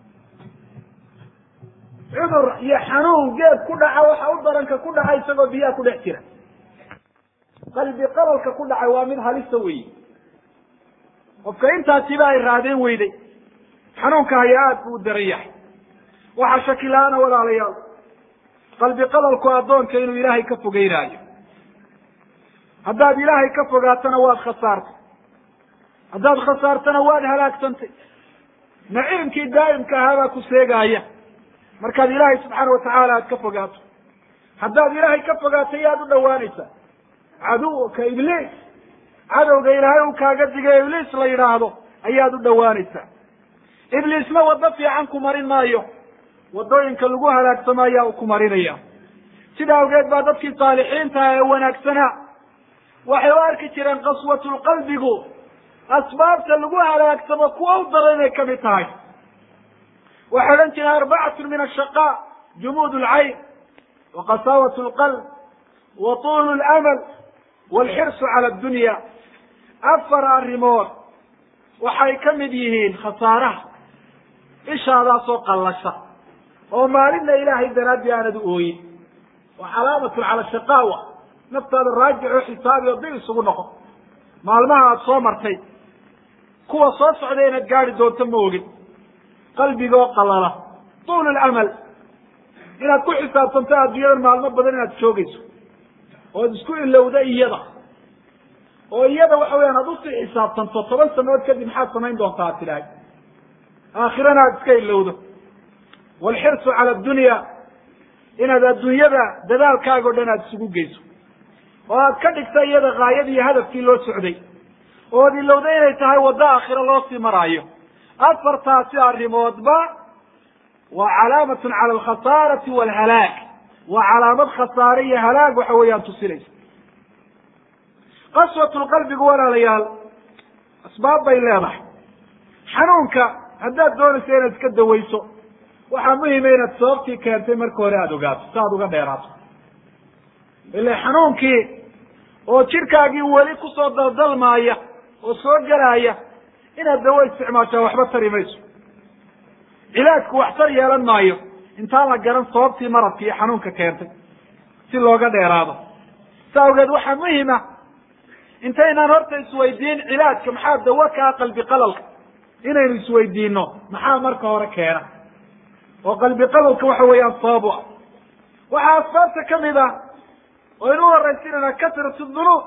cudur iyo xanuun geed ku dhaca waxa u daranka ku dhaca isagoo biyaha ku dhex jira qalbi qalalka ku dhacay waa mid halisa weyi qofka intaasiba ay raadeen weyday xanuunka haya aada buu u daran yahay waxaa shaki la-aana walaalayaal qalbi qalalku addoonka inuu ilaahay ka fogeynaayo haddaad ilaahay ka fogaatana waad khasaartay haddaad khasaartana waad halaagsantay naciimkii daa'imka ahaabaa ku seegaaya markaad ilaahay subxaana watacaala aad ka fogaato haddaad ilaahay ka fogaato yaad u dhowaanaysaa caduwka ibliis cadowga ilaahay uu kaaga digay ibliis la yidhaahdo ayaad u dhowaanaysaa ibliisna waddo fiican ku marin maayo waddooyinka lagu halaagsamo ayaa uu ku marinaya sida awgeed baa dadkii saalixiintaha ee wanaagsanaa waxay u arki jireen qaswatulqalbigu asbaabta lagu halaagsamo kuwa u daran inay kamid tahay waxay odhan jireen arbacatu min ashaqaa jumuud lcayn wa qasaawat lqalb wa tuulu lamal walxirsu cala addunya afar arrimood waxay ka mid yihiin khasaaraha ishaadaasoo qallasha oo maalinna ilaahay daraadii aanad u ooyin waa calaamatun cala shaqaawa naftaada raajico xisaabi oo dib isugu noqo maalmaha aada soo martay kuwa soo socda inaad gaadi doonto ma ogin qalbigaoo qalala tuulu lamal inaad ku xisaabtanto adduunyadan maalmo badan inaad joogayso ood isku ilowda iyada oo iyada waxa weyaan aad usii xisaabtanto toban sanood kadib maxaad samayn doontaa ad tidhahay aakhirana aad iska ilowdo waalxirsu cala addunya inaad adduunyada dadaalkaaga o dhan aada isugu geyso oo aad ka dhigta iyada haayadii iyo hadafkii loo socday ood ilowda inay tahay waddo aakhiro loo sii maraayo afartaasi arrimoodba waa calaamatun cala alkhasaarati waalhalaag waa calaamad khasaare iyo halaag waxa weeyaan tusinaysa qaswatulqalbigu walaalayaal asbaab bay leedahay xanuunka haddaad doonayso inaad iska dawayso waxaa muhima inaad sababtii keentay marka hore aada ogaato si aad uga dheeraato ile xanuunkii oo jidhkaagii weli kusoo daldalmaaya oo soo gelaaya inaad dawo isticmaashaa waxba tari mayso cilaajku wax tar yeelan maayo intaan la garan sababtii maradka iyo xanuunka keentay si looga dheeraado sa awgeed waxaa muhima intaynaan horta isweydiin cilaajka maxaa dawo kaa qalbi qalalka inaynu isweydiino maxaa marka hore keena oo qalbi qalalka waxa weeyaan sabab u ah waxaa asbaabta kamid ah oo inu horaysinana kasratu dunuub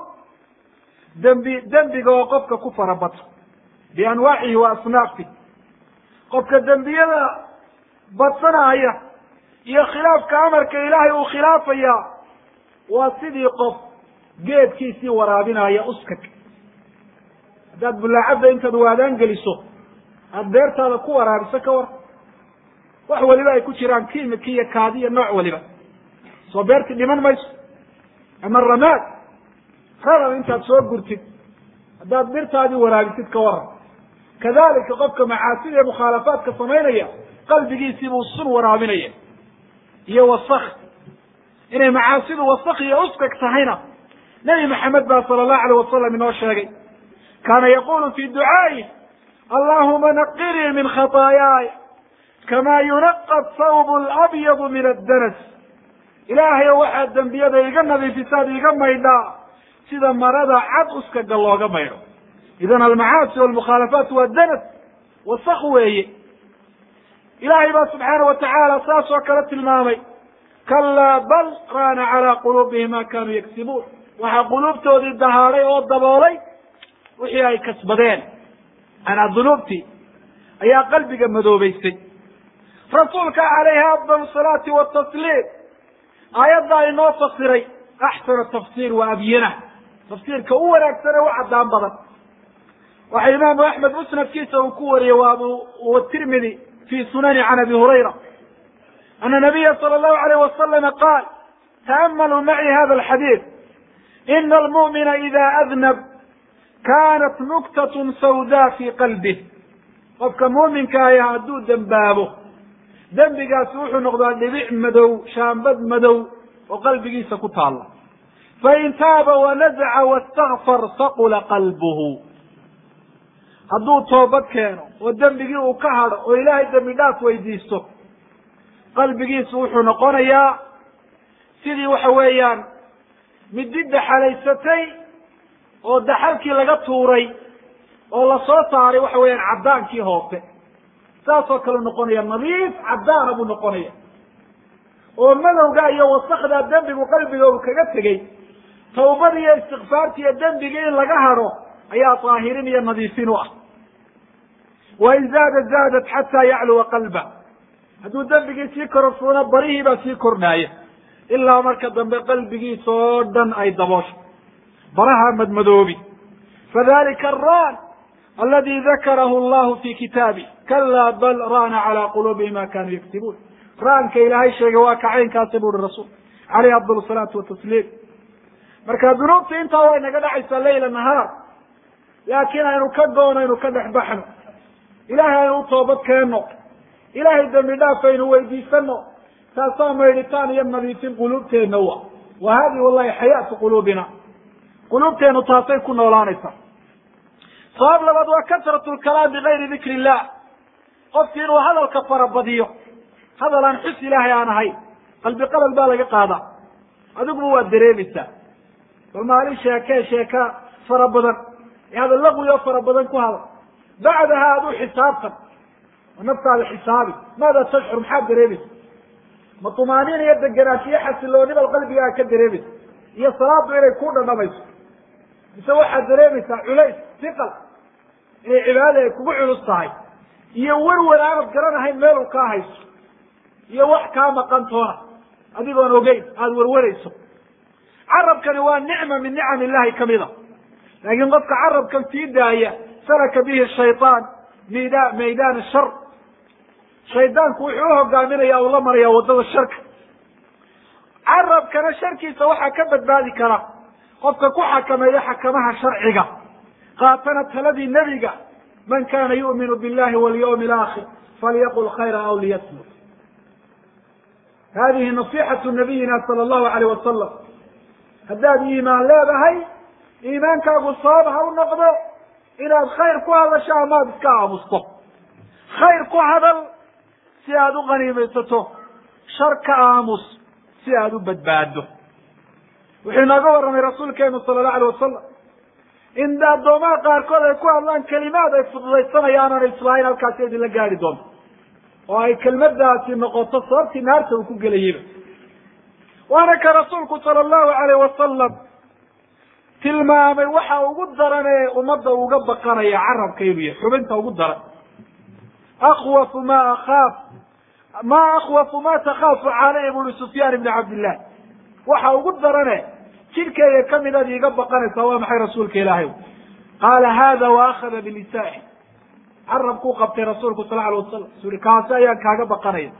dembi dembiga oo qofka ku farabato bianwaacihi wa asnaafi qofka dembiyada badsanaya iyo khilaafka amarka ilaahay uu khilaafaya waa sidii qof geedkiisii waraabinaya uskag haddaad bulaacadda intaad waadaan geliso aada beertaada ku waraabiso ka war wax waliba ay ku jiraan kiimiki iyo kaadi iyo nooc waliba soo beerti dhiman mayso ama ramaad radab intaad soo gurtid haddaad birtaadii waraabisid ka waran kadalika qofka macaasida iyo mukhaalafaadka samaynaya qalbigiisiibuu sun waraabinaya iyo wasak inay macaasidu wasak iyo uskag tahayna nebi maxamed baa sala allahu alayh wasalam inoo sheegay kaana yaqulu fi ducaa'i allahuma naqinii min khataayaaya kama yunaqa thawb labyadu min addanas ilaahayo waxaad dembiyada iga nadiifisaad iga maydhaa sida marada cad uskaga looga maydho idan almacaasi walmukhaalafaat waa danas wasak weeye ilaahay baa subxaana wa tacaala saas oo kale tilmaamay kalaa bal raana calaa quluubihim ma kanuu yagsibuun waxaa quluubtoodii dahaaday oo daboolay wixii ay kasbadeen manaa dunuubtii ayaa qalbiga madoobeysay rasuulka calayhi afdal salaati watasliim aayaddaa inoo fasiray axsana tafsiir wa abyana tafsiirka u wanaagsan ee u caddaan badan waxa imaamu axmed musnadkiisa uu ku wariyey wa abu tirmidi fi sunani can abi hurayra ana nabiya sala allahu alayh wasalama qaal ta'amaluu maci hada alxadiid ina almu'mina ida adnab kanat nuktatun sawda fi qalbih qofka muuminka ahi hadduu dembaabo dembigaasi wuxuu noqdaa dhibic madow shaambad madow oo qalbigiisa ku taalla fain taaba wanazaca wastakfar saqula qalbuhu hadduu toobad keeno oo dembigii uu ka hadho oo ilaahay dembi dhaaf weydiisto qalbigiisu wuxuu noqonayaa sidii waxa weeyaan midi daxalaysatay oo daxalkii laga tuuray oo lasoo saaray waxa weeyaan caddaankii hoose saasoo kale noqonaya nadiif caddaana buu noqonaya oo madowga iyo wasakda dembigu qalbiga uu kaga tegey tawbada iyo istikfaarta iyo dembiga in laga hadho ayaa daahirin iyo nadiifin u ah wain zaada zaadat xataa yacluwa qalba hadduu dembigii sii kororsuuna barihii baa sii kordhaaya ilaa marka dambe qalbigiisa oo dhan ay daboosho baraha madmadoobi fadalika aran aladi dakarahu allahu fi kitaabi kala bal rana cala quluubihim ma kanuu yaktibuun raanka ilaahay sheegay waa kacaynkaasi bu uhi rasuul caleyhi afdal salaatu watasliim marka dunuubta intaa way naga dhacaysaa leyla nahaar laakiin aynu ka goono aynu ka dhex baxno ilahay aynu u toobad keenno ilahay dembi dhaaf aynu weydiisano taasaa maydhitaan iyo nadiifin quluubteenna wa wa hadihi wallahi xayaatu quluubina quluubteenu taasay ku noolaanaysaa sabab labaad waa kasratu lkalaam bigayri dikri illah qofki inuu hadalka farabadiyo hadal aan xus ilaahay aan ahayn qalbi qalal baa laga qaadaa adiguba waad dareemaysaa bal maalin sheekee sheeka fara badan ee hadal laqwi oo fara badan ku hadal bacdaha aduu xisaabtan oo naftaada xisaabi maada tashcur maxaad dareemaysa ma tumaaniin iyo degenaanshiyo xasiloonibal qalbigaaga ka dareemaysa iyo salaadu inay ku dhadhamayso mise waxaad dareemaysaa culays siqal inay cibaadada ay kugu culus tahay iyo werwer aanad garanahayn meel uu kaa hayso iyo wax kaa maqan toona adigoon ogeyn aada werwerayso carabkani waa nicma min nicam illahi kamida laakiin qofka carabkan sii daaya salaka bihi shayaan mida maydaan shar shaydaanku wuxuu uhogaaminaya u la maraya waddada sharka carabkana sharkiisa waxaa ka badbaadi kara qofka ku xakameeya xakamaha sharciga qaatana taladii nebiga man kana yu'minu billahi walyawmi alaakhir falyaqul khayra aw liyasmut hadihi nasixatu nabiyina sala allahu alayh wasalam haddaad iimaan leedahay iimaankaagu sabab ha u noqdo inaad khayr ku hadasho amaad iska aamusto khayr ku hadal si aad u qaniimaysato shar ka aamus si aad u badbaado wuxuu inooga warramay rasuulkeenu sala allahu alayh wasalam in addoomaha qaarkood ay ku hadlaan kelimaad ay fududaysanayaan aan islaahayn halkaasi idinla gaari doonto oo ay kelmadaasi noqoto sababtii naarta uu ku gelayeyba waana ka rasuulku sala allahu alayh wasalam tilmaamay waxa ugu daran ee ummadda uga baqanaya carabka inuu yahay xubinta ugu daran akwafu ma akhaaf ma akhwafu ma takhaafu caleyhi buri sufyaan ibni cabdillah waxa ugu darane jidhkeyga kamid aad iiga baqanaysaa waa maxay rasuulka ilaahay qaala hada wa akhada bilisaani carabkuu qabtay rasuulku sal alay wasalam suri kaasi ayaan kaaga baqanaya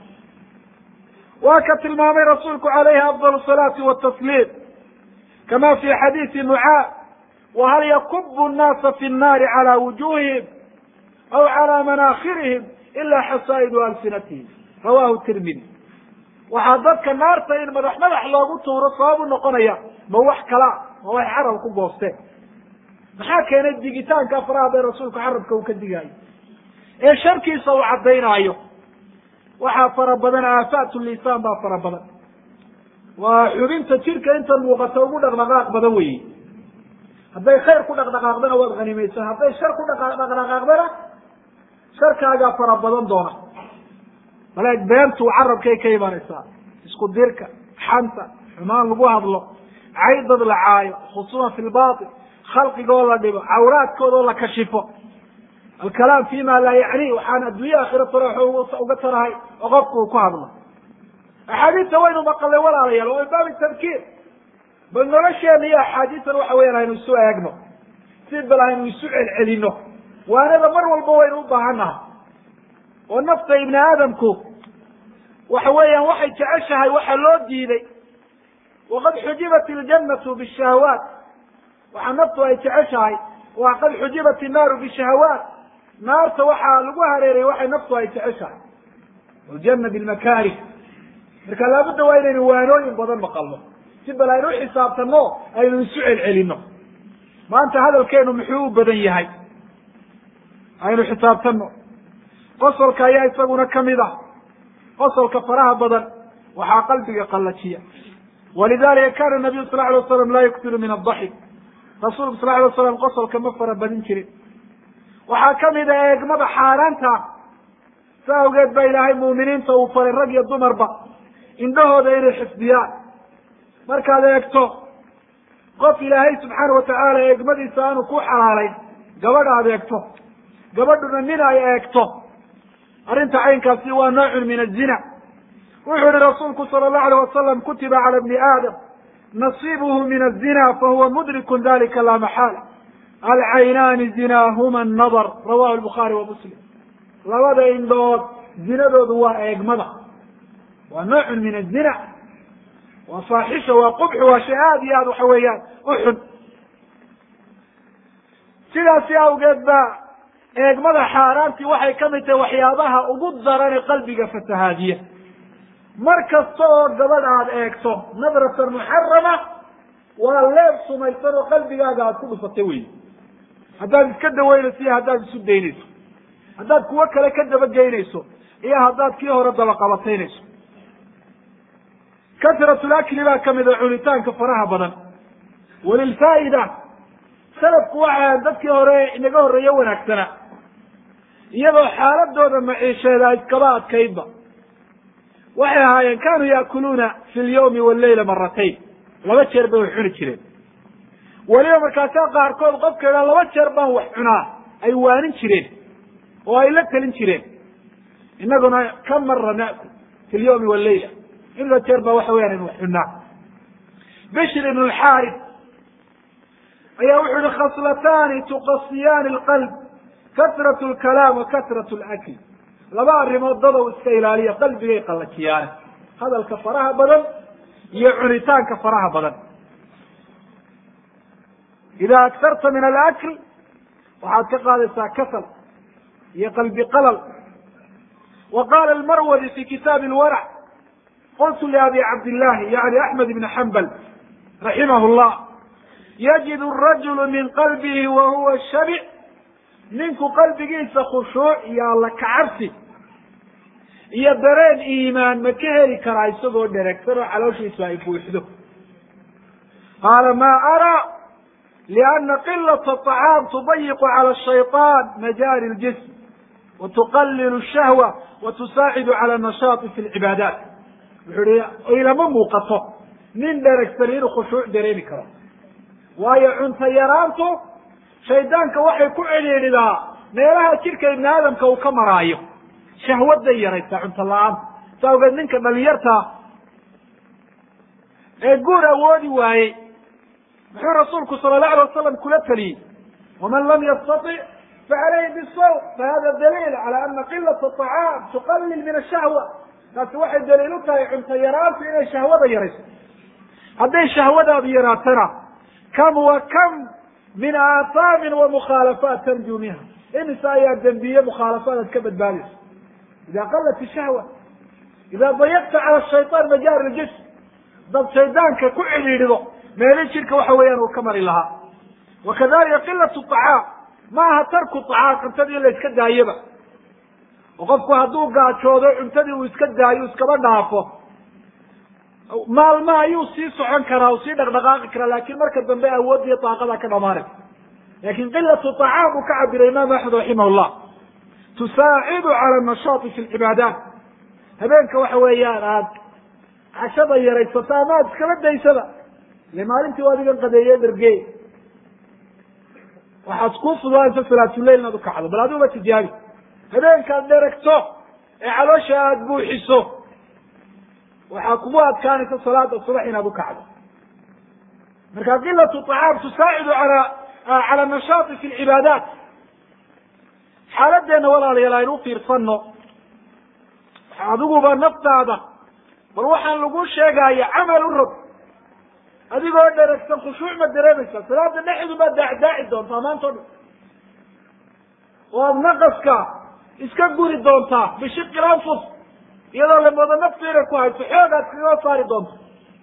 waa ka tilmaamay rasuulku calayhi afdal salaati watasliim kama fi xadiisi mucaad wahal yakubu nnaasa fi nnaari cala wujuhihim aw cala manaakhirihim ila xasaa'idu alsinatihim rawahu tirmidi waxaa dadka naarta in madax madax loogu tuuro sabab u noqonaya ma wax kalaa ma wax carab ku goosteen maxaa keenay digitaanka faraha bay rasuulku carabka uu ka digaayo ee sharkiisa uu caddaynaayo waxaa fara badan aafaat lisaan baa fara badan waa xubinta jirka inta muuqata ugu dhaqdhaqaaq badan weyi hadday khayr ku dhaqdhaqaaqdana waad hanimaysan hadday shar ku dhaqdhaqaaqdana sharkaagaa fara badan doona bale beentu carabkay ka imanaysaa isku dirka xanta xumaan lagu hadlo caydad la caayo khusuma fi lbatil khalqiga oo la dhibo cawraadkooda oo la kashifo alkalaam fi ma laa yacni waxaan adduunye aakhira tara uga tarahay oo qofku uu ku hadlo axaadiista waynu maqalay walaalayaal waa min baabi tadkiir bal nolosheena iyo axaadiistan waxa weyan aynu isu eegno si bal aynu isu celcelino waanada mar walba waynu u baahannahay oo nafta ibni aadamku waxa weeyaan waxay jeceshahay waxa loo diiday waqad xujibat iljannatu bishahawaat waxaa naftu ay jeceshahay waa qad xujibat innaaru bishahawaat naarta waxaa lagu hareeray waxay naftu ay jeceshahay aljanna bilmakaarih marka laabudda waa inaynu waanooyin badan maqalno si bal aynu uxisaabtanno aynu isu celcelino maanta hadalkeenu muxuu u badan yahay aynu xisaabtanno qosolka ayaa isaguna kamid ah qosolka faraha badan waxaa qalbiga qallajiya walidalika kana nabiyu sal alay waslam laa yuktiru min adaxik rasuulku sal alay waslam qosolka ma fara badin jirin waxaa kamid a eegmada xaaraanta sa awgeed ba ilaahay muuminiinta uu faray rag iyo dumarba indhahooda inay xifdiyaan markaad eegto qof ilaahay subxaana watacaala eegmadiisa aanu ku xalaalayn gabadh aad eegto gabadhuna nin ay eegto arrinta caynkaasi waa noocun min azina wuxuu yihi rasuulku sala allahu alayh wasalam kutiba cala bni aadam nasiibuhu min azina fahuwa mudrikun dalika laa maxaala alcaynaani zinaahuma annadar rawahu lbukhaari wa muslim labada indhood zinadoodu waa eegmada waa noocun min azina waa faaxisha waa qubxu waa shay aada iyo aad waxa weeyaan u xun sidaasi awgeed ba eegmada xaaraantii waxay ka mid tahay waxyaabaha ugu daran ee qalbiga fasahaadiya mar kasta oo gabadh aad eegto nadratan muxarama waa leeb sumaysan oo qalbigaaga aad ku dhufatay wey haddaad iska daweynayso iyo haddaad isu daynayso haddaad kuwo kale ka dabageynayso iyo haddaad kii hore dabaqabataynayso kasratulakli baa kamid a cunitaanka faraha badan walilfaa'ida salafku waxaa dadkii hore inaga horreeye wanaagsana iyadoo xaaladooda maciisheeda iskaba adkaydba waxay ahaayeen kanuu yaakuluuna fi lyawmi walleyla maratayn laba jeer bay wax cuni jireen weliba markaasaa qaarkood qofka idhaa laba jeer baan wax cunaa ay waanin jireen oo ay la telin jireen innaguna ka mara na'kul fi lyawmi walleyla inta jeer baa waxa weyaan in wax cunaa bishr ibn lxaaris ayaa wuxuu yihi khaslatani tuqasiyaani lqalb kasrat lkalaam wa kasrat lakl laba arrimood dadow iska ilaaliya qalbigay qallajiyaane hadalka faraha badan iyo cunitaanka faraha badan ida agtarta min alakl waxaad ka qaadaysaa kasal iyo qalbi qalal wa qala almarwadi fi kitaabi lwarac qultu liabi cabdillahi yani axmed ibn xambal raximah llah yajid rajulu min qalbihi wa huwa shabic ninku qalbigiisa khushuuc iyo alla kacabsi iyo dareen iimaan ma ka heli karaa isagoo dheregsan oo calooshiisu ay buuxdo qaala ma araa liana qilat aطacaam tudayiqu cala shayطaan majaari ljism wa tuqalilu shahwa wa tusaacidu cala nashaati fi lcibaadaat wuxuu ihi ilama muuqato nin dheregsan inuu khushuuc dareemi karo waayo cunto yaraantu shaydaanka waxay ku cidhiidhidaa meelaha jidhka ibni aadamka uu ka maraayo shahwaday yaraysaa cunto la-aanta sa awgeed ninka dhalinyartaa ee guur awoodi waayey muxuu rasuulku sala allahu alay wasalam kula taliyey waman lam yastatic facalayhi bisawm fahada daliil cala ana qilata aطacaam tuqalil min ashahwa taasi waxay daliil u tahay cunto yaraantu inay shahwada yarayso hadday shahwadaadu yaraatana kam wa kam min aataamin wa mukhaalafaat tarju minha imise ayaa dembiye mukhaalafaad aad ka badbaadayso ida qalat ishahwa ida dayaqta cala shayطaan majaari ljism dad shaydaanka ku cidhiidhido meeli jidhka waxa weeyaan uu ka mari lahaa wakadalika qilat طacaam ma aha tarku طacaam cuntadii in la iska daayaba oo qofku hadduu gaajoodo cuntadii uu iska daayo iskaba dhaafo maalma ayuu sii socon karaa uu sii dhaqdhaqaaqi karaa lakin marka dambe awoodiyo daaqada ka dhamaanaysa lakin qilatu طacaam uu ka cabiray imaamu axmed raximah llah tusaacidu cala nashaati fi lcibaadaat habeenka waxa weeyaan aad cashada yaraysato ama aad iskaba daysaba ile maalintii adigan qadeeye dhargey waxaad kuu fududaansa salaatuleyl inaad ukacdo bal adiguba tijaabi habeenkaad dheragto ee caloosha aada buuxiso waxaa kugu adkaanaysa salaada subax inaad ukacdo marka qilatu طacaam tusaacidu ala cala nashaati fi lcibaadaat xaaladeenna walaalayaal aynu ufiirsano adiguba naftaada bal waxaan lagu sheegaya camal u rog adigoo dheragsan khushuuc ma dareemaysaa salaada dhexdu baad daacdaaci doontaa maanta o dhan oo aada naqaska iska guri doontaa bishiqi lanfus iyadoo lamoodo naftu inay ku hayso xoogaad kaga saari doonto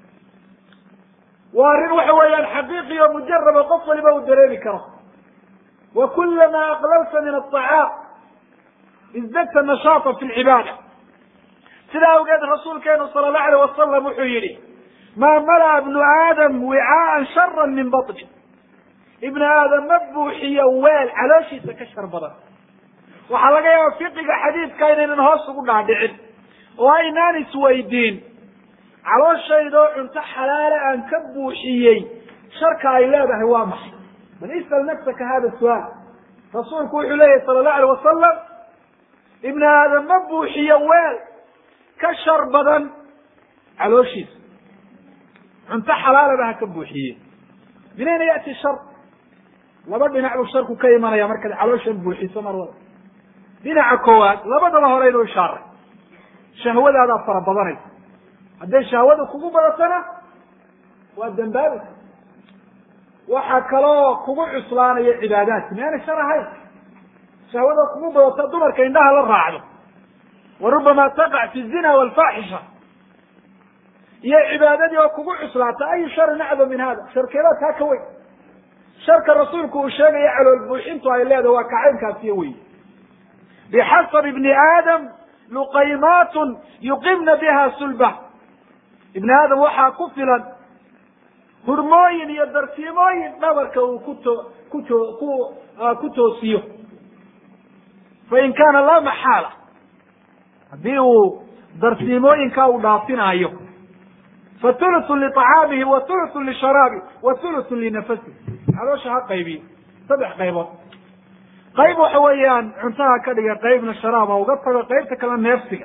waa arrin waxa weeyaan xaqiiqi oo mujaraba qof waliba uu dareemi karo wa kulama aqlalta min aطacaam izdadta nashaata fi lcibaada sidaa awgeed rasuulkeenu sala allahu alayh wasalam wuxuu yihi maa mala'a ibnu aadam wicaaan shara min baطni ibnu aadam ma buuxiyo weel calooshiisa ka shar badan waxaa laga yaaba fiqiga xadiidka inaynan hoos ugu dhaadhicin oo aynaan isweydiin calooshayda oo cunto xalaala aan ka buuxiyey sharka ay leedahay waa maxay bal isal nafsaka hada suaal rasuulku wuxuu leeyahy sala allahu alay wasalam ibni aadam ma buuxiyo weel ka shar badan calooshiisa cunto xalaalaba ha ka buuxiye min ayna ya'ti shar laba dhinac buu sharku ka imanaya markaad calooshan buuxiso mar wada dhinaca koowaad labadaba horeynu ishaaray shahwadaadaa fara badanaysa hadday shahwada kugu badatana waa dambaabaysa waxaa kaloo kugu cuslaanaya cibaadaadki miyaanay shar ahayn shahwada kugu badata dumarka indhaha la raacdo wa rubama taqac fi zina walfaaxisha iyo cibaadadii oo kugu cuslaata ayu sharin acdam min hada sharkeedaa taa ka weyn sharka rasuulku uu sheegaya calool buuxintu ay leedahay waa kacaynkaasiyo wey bixasab ibni aadam luqaymaatun yuqimna biha sulba ibni aadam waxaa ku filan hurmooyin iyo dartiimooyin dhabarka uu kuto kuto ku ku toosiyo fain kaana laa maxaala haddii uu dartiimooyinkaa uu dhaafinaayo fa thuluthu liطacaamihi wa thuluthu lisharaabi wa thuluthu linafasihi caloosha ha qaybiyo saddex qaybood qayb waxa weeyaan cuntaha ka dhiga qaybna sharaaba uga tago qaybta kale neefsiga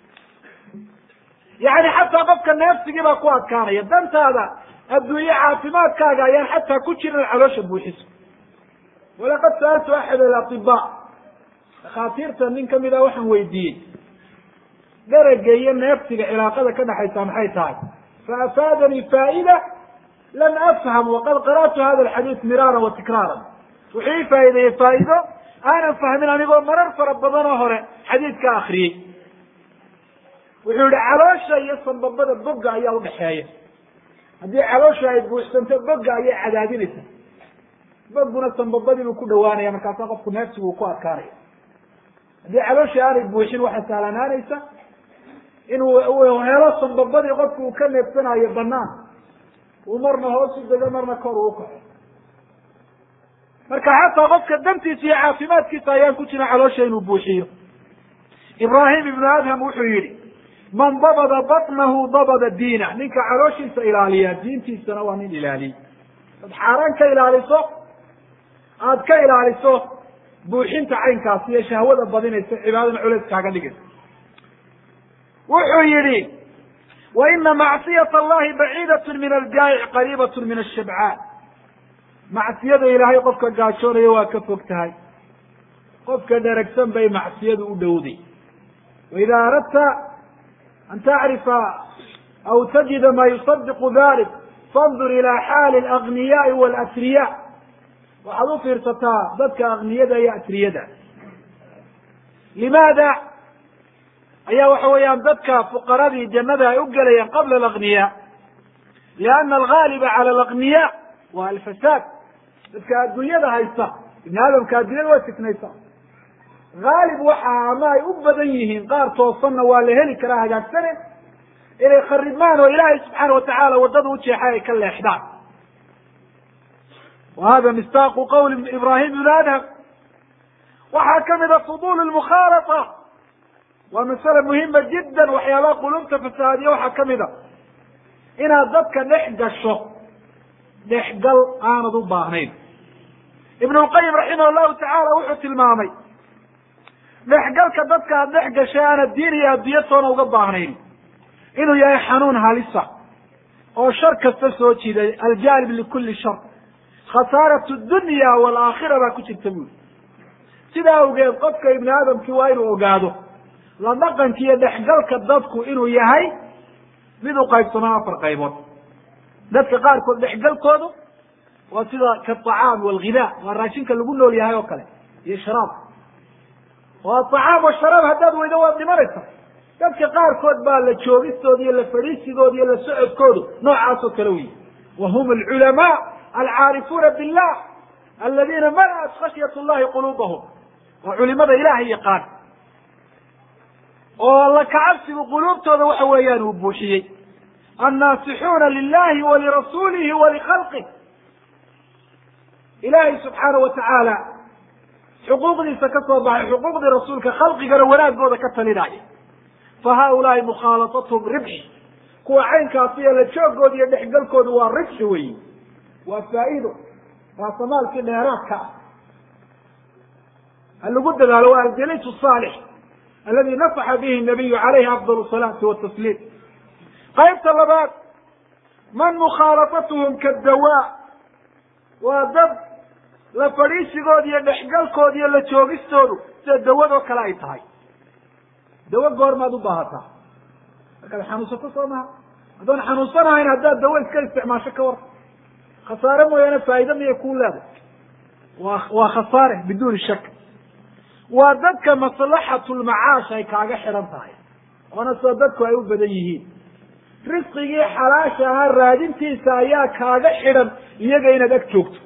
yani xataa qofka neefsigii baa ku adkaanaya dantaada adduunye caafimaadkaaga ayaan xataa ku jirin caloosha buuxiso walaqad sa'altu axad alatiba dhakhaatiirta nin kamid a waxaan weydiiyey dherega iyo neefsiga cilaaqada ka dhexaysa maxay tahay faafaadanii faa'ida lam afham waqad qara'tu hada alxadiid miraaran wa tikraaran wuxuu ii faa'iideeyey faa'iido aanan fahmin anigoo marar fara badanoo hore xadiidka akriyey wuxuu yihi caloosha iyo sambabada bogga ayaa udhaxeeya haddii caloosha ay buuxsanto bogga ayay cadaadinaysa bogguna sambabadiibuu ku dhawaanaya markaasaa qofku neefsigu uu ku adkaanaya haddii caloosha aanay buuxin waxaa sahlanaanaysa inuu helo sambabadii qofku uu ka neefsanayo banaan uu marna hoos u dego marna kor uu ukaco marka xataa qofka dantiisa iyo caafimaadkiisa ayaan ku jirin caloosha inuu buuxiyo ibraahim ibnu adham wuxuu yihi man dabada batnahu dabada diina ninka calooshiisa ilaaliya diintiisana waa nin ilaaliyey ad xaaraan ka ilaaliso aada ka ilaaliso buuxinta caynkaasi iyo shahwada badinaysa cibaadana culeys kaaga dhigaysa wuxuu yihi wa ina macsiyat allahi baciidat min aljaa'ic qariibat min ashabcaan macsiyada ilaahay qofka gaajoonaya waa ka fog tahay qofka dheragsan bay macsiyadu u dhowday waida aradta an tacrifa aw tajida ma yusadiqu dalik fandur ila xaali alagniyaai walasriya waxaad u fiirsataa dadka akniyada iyo asriyada limaada ayaa waxa weeyaan dadka fuqaradii jannada ay u gelayaan qabla alagniya liana algaaliba cala alagniya waa alfasaad dadka adduunyada haysta ibni aadamka adduunyada waa fitnaysa haalib waxa ama ay u badan yihiin qaar toosanna waa la heli karaa hagaagsane inay kharibmaan oo ilaahay subxaana watacaala waddada u jeexay ay ka leexdaan wa hada mistaaqu qawli ibrahim ibn adham waxaa kamida fudul lmukhaalata waa masale muhima jiddan waxyaabaha qulubta fasaadiya waxaa kamida inaad dadka dhex gasho dhexgal aanad u baahnayn ibn lqayim raximah llahu tacaala wuxuu tilmaamay dhexgalka dadka aad dhex gashay aanad diin iyo adduunya toona uga baahnayn inuu yahay xanuun halisa oo shar kasta soo jiiday aljaalib likuli shar khasaarat dunya waalaakhira baa ku jirta buuli sidaa awgeed qofka ibni aadamkii waa inuu ogaado la dhaqanka iyo dhexgalka dadku inuu yahay mid u qaybsamaa afar qaybood dadka qaarkood dhexgalkoodu waa sida kaacaam walghidaa waa raashinka lagu nool yahay oo kale iyo sharaab oo acaam washaraab haddaad weydo waad dhimanaysa dadka qaarkood baa la joogistooda iyo la fadhiisigooda iyo la socodkoodu noocaasoo kale wey wa hum alculamaa alcaarifuuna billah aladiina mala'at khashyat llahi quluubahum waa culimada ilaahay yaqaan oo la kacabsigu quluubtooda waxa weeyaan uu buuxiyey annaasixuuna lilahi walirasuulihi walikhalqih ilaahay subxaana wa tacaala xuquuqdiisa ka soo baxay xuquuqdii rasuulka khalqigana wanaagooda ka talinaya fa haaulaai mukhaalatathum ribxi kuwa caynkaasi iyo la joogooda iyo dhexgalkooda waa ribxi weyi waa faa'iido raasamaalkii dheeraadka ah ha lagu dadaalo waa aljaliisu saalix aladi nafaxa bihi nabiyu calayhi afdal salaati watasliim qaybta labaad man mukhaalafatuhum kadawaa waa dad la fadhiisigooda iyo dhexgalkooda iyo la joogistoodu sida dawadoo kale ay tahay dawo goormaad u baahataa markaad xanuunsato soo maha haddoon xanuunsanahayn haddaad dawo iska isticmaasho ka war khasaare mooyaane faa'iida miyay kuu leedahay waa waa khasaare biduuni shak waa dadka maslaxatulmacaash ay kaaga xidhan tahay oona sida dadku ay u badan yihiin risqigii xalaasha ahaa raadintiisa ayaa kaaga xidhan iyaga inaad ag joogto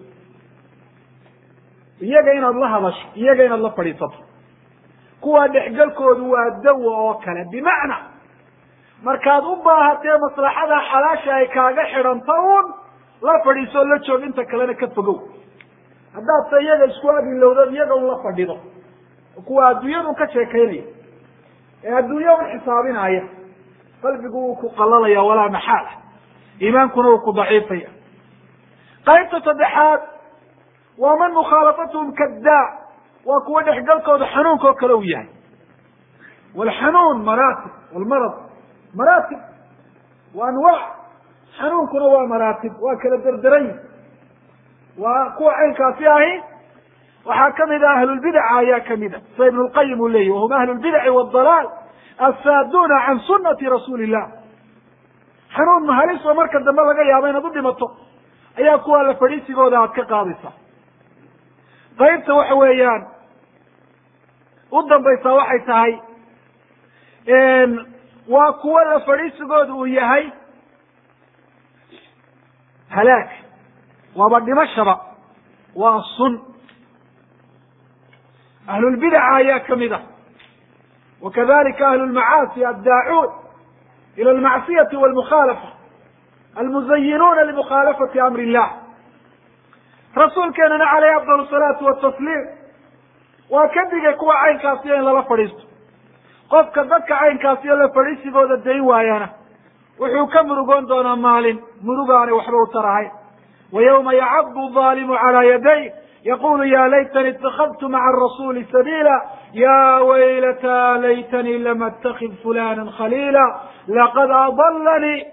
iyaga inaad la hadasho iyaga inaad la fadhiisato kuwaa dhexgalkoodu waa dawa oo kale bimacnaa markaad u baahatee maslaxada xalaasha ay kaaga xidhanto un la fadhiisoo la joog inta kalena ka fogow haddaad se iyaga isku agilowdo iyaga un la fadhido kuwa adduunyadun ka sheekaynaya ee adduunya un xisaabinaya qalbigu wuu ku qalalaya walaa maxaala iimaankuna wuu ku daciifaya qaybta saddexaad waa man mukhaalafatuhum kaddaa waa kuwa dhexgalkooda xanuunka oo kale uu yahay walxanuun maraatib walmarad maraatib wa anwaac xanuunkuna waa maraatib waa kala derderan waa kuwa caynkaasi ahi waxaa kamid ah ahlulbidaca ayaa kamid a sida ibn lqayim uu leyahy wahum ahlu lbidaci waadalaal asaaduuna can sunati rasuuli illah xanuun mahalis oo marka dambe laga yaabo inaad u dhimato ayaa kuwa la fadhiisigooda aad ka qaadaysaa qaybta waxa weeyaan u dambaysaa waxay tahay waa kuwa la fadhiisigooda uu yahay halaag waaba dhimashaba waa sun ahlulbidaca ayaa kamid ah wakadalika ahlu lmacaasi addaacuun ila almacsiyati walmukhaalafa almuzayinuuna limukhaalafati amri illah rasuulkeenana caleyhi afdal salaatu watasliim waa ka digay kuwa caynkaasiyo in lala fadhiisto qofka dadka caynkaasiyo la fadhiisigooda dayn waayana wuxuu ka murugoon doonaa maalin murugaanay waxba u tarahayn wa yawma yacaddu aalimu calaa yaday yaqulu ya laytani itakadtu maca arasuuli sabiila ya waylata laytanii lam atakid fulana khaliila laqad adalanii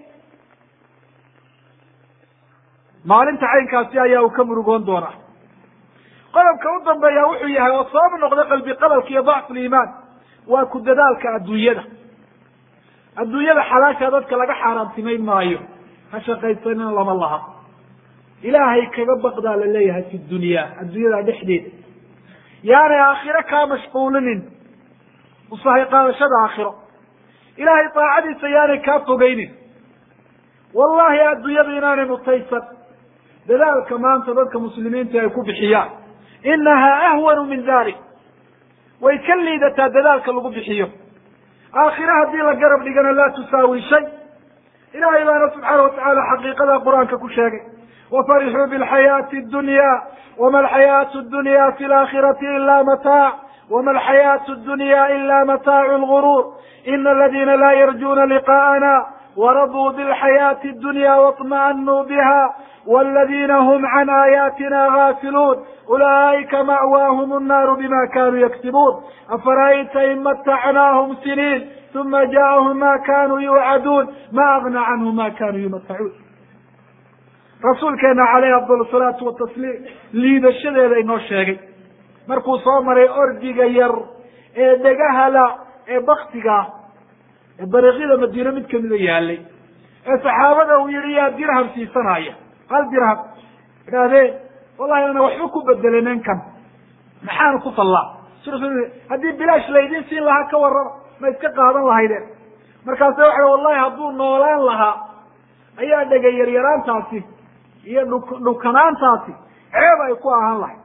maalinta caynkaasi ayaa uu ka murugoon doonaa qodobka u dambeeya wuxuu yahay oo sabab noqda qalbi qabalka iyo dacfu liimaan waa ku dadaalka adduunyada adduunyada xalaasha dadka laga xaaraantimayn maayo ha shaqaysanina lama laha ilaahay kaga baqdaa la leeyahay fi dunya adduunyada dhexdeeda yaanay aakhiro kaa mashquulinin usahay qaadashada aakhiro ilaahay daacadiisa yaanay kaa fogeynin wallahi adduunyadu inaanay mutaysan dadaalka maanta dadka muslimiinta ay ku bixiyaan inahaa ahwanu min dalik way ka liidataa dadaalka lagu bixiyo aakhire haddii la garab dhigana laa tusaawi shay ilahay baana subxaana watacaala xaqiiqada qur-aanka ku sheegay wafarixuu bilxayaati dunya wama alxayaatu dunya fi laakhirati ila mataac wama alxayaatu dunya ila mataacu lguruur ina aladina laa yarjuna liqaءana waraduu bilxayaati dunya waطma'anuu biha wاladina hm can aayaatina gaafiluun ulaئika ma'waahum الnaaru bima kanuu yaktibuun afara'ayta in matacnaahum siniin uma ja'ahum ma kanuu yuucaduun ma agna canhum ma kanuu yumatacuun rasuulkeena caleyhi afdal salaatu watasliim liidashadeeda inoo sheegay markuu soo maray ordiga yar ee dhegahala ee baktiga ee dariiqyada madiine mid kamida yaalay ee saxaabada uu yihi yaa dirham siisanaya hal dirham idhaahdeen wallahi ana waxba ku bedelenen kan maxaanu ku fallaa haddii bilaash laydin siin lahaa ka warrama ma iska qaadan lahaydeen markaase waxa wallahi hadduu noolaan lahaa ayaa dhega yaryaraantaasi iyo dhuk dhukanaantaasi ceeb ay ku ahaan lahay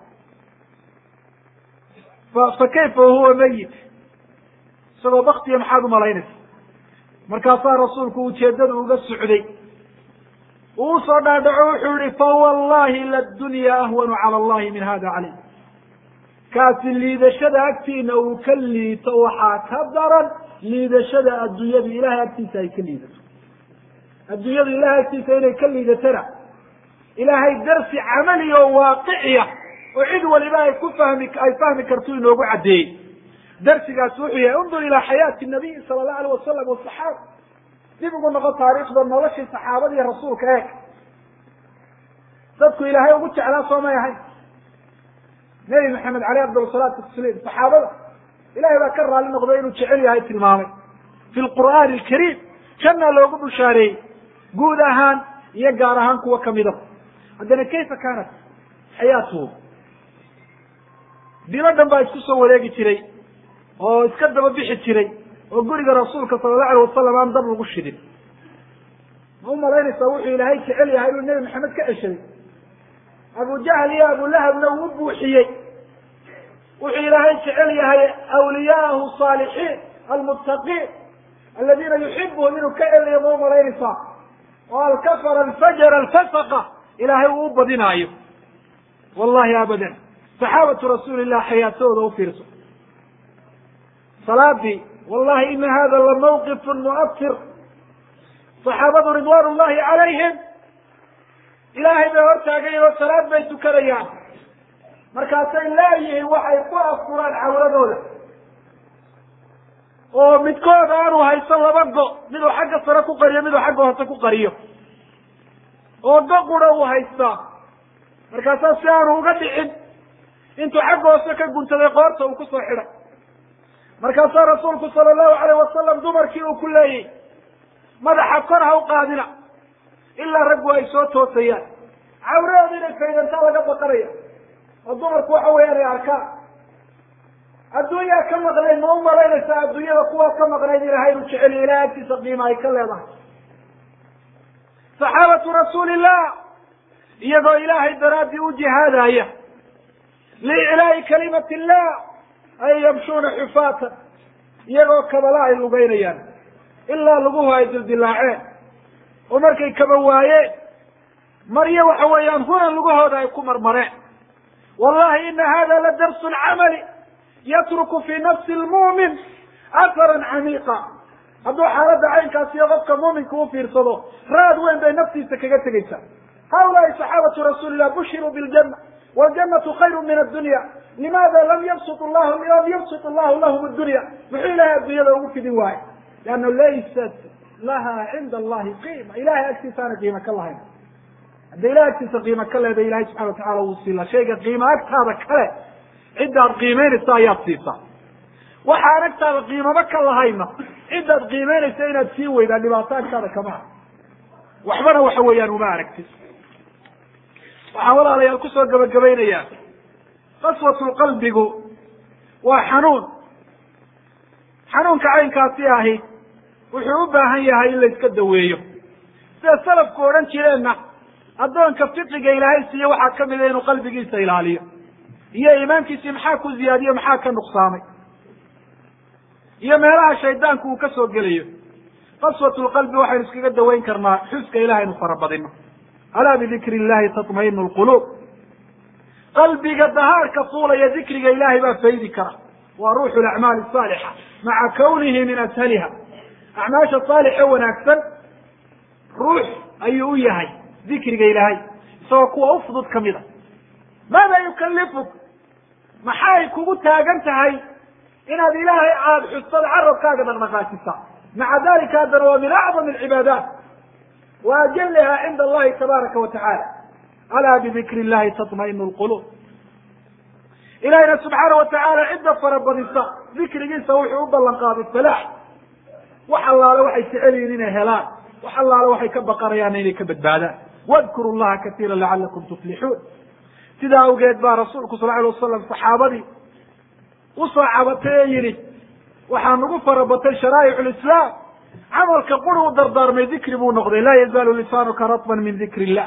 fa kayfa huwa mayit isagoo baktiya maxaad umalaynaysa markaasaa rasuulku ujeedada uga socday uu usoo dhaadhaco wuxuu yihi fawallahi ladunya ahwanu cala allahi min hada calay kaasi liidashada agtiina uu ka liito waxaa ka daran liidashada adduunyadu ilahay agtiisa ay ka liidato adduunyadu ilahay agtiisa inay ka liidatana ilaahay darsi camali oo waaqiciya oo cid waliba ay ku fahmi ay fahmi karto inoogu caddeeyey darsigaasi wuxuu yahay undur ilaa xayaati nabiyi sala allahu alayh wasalam wasaxaaba dib ugu noqo taariikhda noloshii saxaabada iyo rasuulka eeg dadku ilaahay ugu jeclaa soo may ahayn nebi maxamed caleyh afdal salaatu tasliim saxaabada ilahay baa ka raali noqday inuu jecel yahay tilmaamay fi lqur'aani alkariim janna loogu bushaareeyey guud ahaan iyo gaar ahaan kuwa kamidaba haddana kayfa kaanat xayaatuhu bilo dhan baa isku soo wareegi jiray oo iska daba bixi jiray oo guriga rasuulka sala allahu alayh wasalam aan dab lagu shidin ma u malaynaysaa wuxuu ilaahay jecel yahay inuu nebi maxamed ka ceshaday abu jahl iyo abulahabna uu buuxiyey wuxuu ilaahay jecel yahay awliyaahu saalixiin almuttaqiin aladiina yuxibuhum inuu ka celiyo ma u malaynaysaa oo alkafara alfajara alfasaqa ilaahay uu u badinaayo wallahi abadan saxaabatu rasuuli llah xayaatooda u fiirso salaadii wallahi ina hada lamawqifun mu'afir saxaabadu ridwan ullahi calayhim ilaahay bay hortaagayen oo salaad bay tukanayaan markaasay laayihiin waxay ku afkuraan cawradooda oo midkood aanu haysan laba go miduu xagga sare ku qariyo miduu xagga hoose ku qariyo oo go qura uu haystaa markaasaa si aanu uga dhicin intuu xagga hoose ka guntaday qoorta uu kusoo xidhay markaasaa rasuulku sala allahu alayh wasalam dumarkii uu ku leeyay madaxa kor ha u qaadina ilaa raggu ay soo toosayaan cawradooda inay faydantaa laga baqanaya oo dumarku waxa weeyaan ay arkaan adduunyaa ka maqnayd ma u malaynaysaa adduunyada kuwaa ka maqnayd ilahay inuu jeceliyo ilahay agtiisa qiima ay ka leedahay saxaabatu rasuulillah iyagoo ilaahay daraaddii u jihaadaya liiclaa'i kalimati illah ay yamshuuna xufaatan iyagoo kabala ay lugeynayaan ilaa luguhu ay dildilaaceen oo markay kaba waayeen maryo waxa weeyaan hunan lugahooda ay ku marmareen wallahi ina hada la darsu lcamali yatruku fi nafsi lmu'min aharan camiiqa hadduu xaaladda caynkaas iyo qofka muuminka u fiirsado raad weyn bay naftiisa kaga tegaysaa haulaai saxaabatu rasuuli llah bushiruu biljana wاljannatu khayru min addunya limaada lam yabsut llahu lam yabsut allahu lahum addunya muxuu ilahay addunyada ugu fidin waayo leanna laysat laha cinda allahi qiima ilahay agtiisaana qiima ka lahayn hadday ilahay agtiisa qiima ka leeday ilahay subxana watacala wuu siila shayga qiima agtaada kale ciddaad qiimeynaysa ayaad siisaa waxaan agtaada qiimaba ka lahayna ciddaad qiimeynaysa inaad sii weydaa dhibaato agtaada kama ah waxbana waxa weeyaan uma aragtid waxaan walaalayaal kusoo gabagabaynayaa qaswatulqalbigu waa xanuun xanuunka caynkaasi ahi wuxuu u baahan yahay in la iska daweeyo sida salafku odhan jireenna addoonka fiqiga ilaahay siiye waxaa ka mida inuu qalbigiisa ilaaliyo iyo iimaankiisii maxaa ku ziyaadiyo maxaa ka nuqsaamay iyo meelaha shaydaanku uu ka soo gelayo qaswatulqalbi waxaynu iskaga daweyn karnaa xuska ilahay inu farabadino alaa bidikri illahi tatmainu lquluub qalbiga dahaarka fuulaya dikriga ilaahay baa faydi kara waa ruuxu lacmaali asaalixa maca kawnihi min ashaliha acmaasha saalixe wanaagsan ruux ayuu u yahay dikriga ilaahay isagoo kuwa u fudud ka mid a maada yukalifuk maxay kugu taagan tahay inaad ilaahay aada xustad carabkaaga dhaqdhaqaajisa maca dalika haddana waa min acdam alcibaadaat wa ajaliha cinda allahi tabaaraka wa tacala alaa bidikri illahi tatmainu lquluub ilahina subxaana wa tacaala cidda farabadisa dikrigiisa wuxuu u ballan qaaday falaax wax allaale waxay jecel yihiin inay helaan wax allaale waxay ka baqanayaanna inay ka badbaadaan wadkuru llaha katiira lacalakum tuflixuun sidaa awgeed baa rasuulku sal alay wasalam saxaabadii usoo cabatay ee yidhi waxaa nagu farabatay sharaa'ic lislaam camalka quri u dardaarmay dikri buu noqday laa yazaalu lisaanuka ratban min dikri illah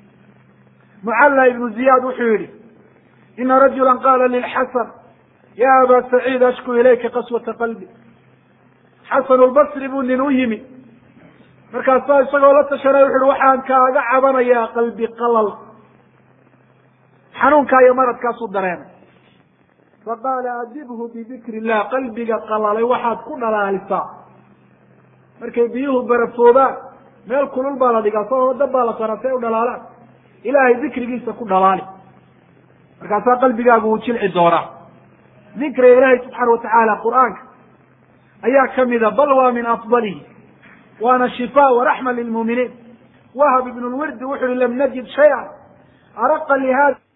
mucalla ibnu ziyaad wuxuu yihi ina rajula qaala lilxasan ya aba saciid ashku ilayka qaswata qalbi xasan lbasri buu nin u yimi markaasaa isagoo la tashanay wuxu uhi waxaan kaaga cabanayaa qalbi qalal xanuunkaa iyo maradkaasuu dareemay faqaala adibhu bidikri illah qalbiga qalalay waxaad ku dhalaalisaa markay biyuhu barafoobaan meel kulul baa la dhigaa soo dab baa la saraa si ay u dhalaalaan ilaahay dikrigiisa ku dhalaali markaasaa qalbigaagu uu jilci doonaa dikriga ilaahay subxaana watacaala qur-aanka ayaa kamida bal waa min afdalihi waana shifaa waraxma lilmuuminiin wahab ibn lwirdi wuxu uhi lam najid shaya araqa lihada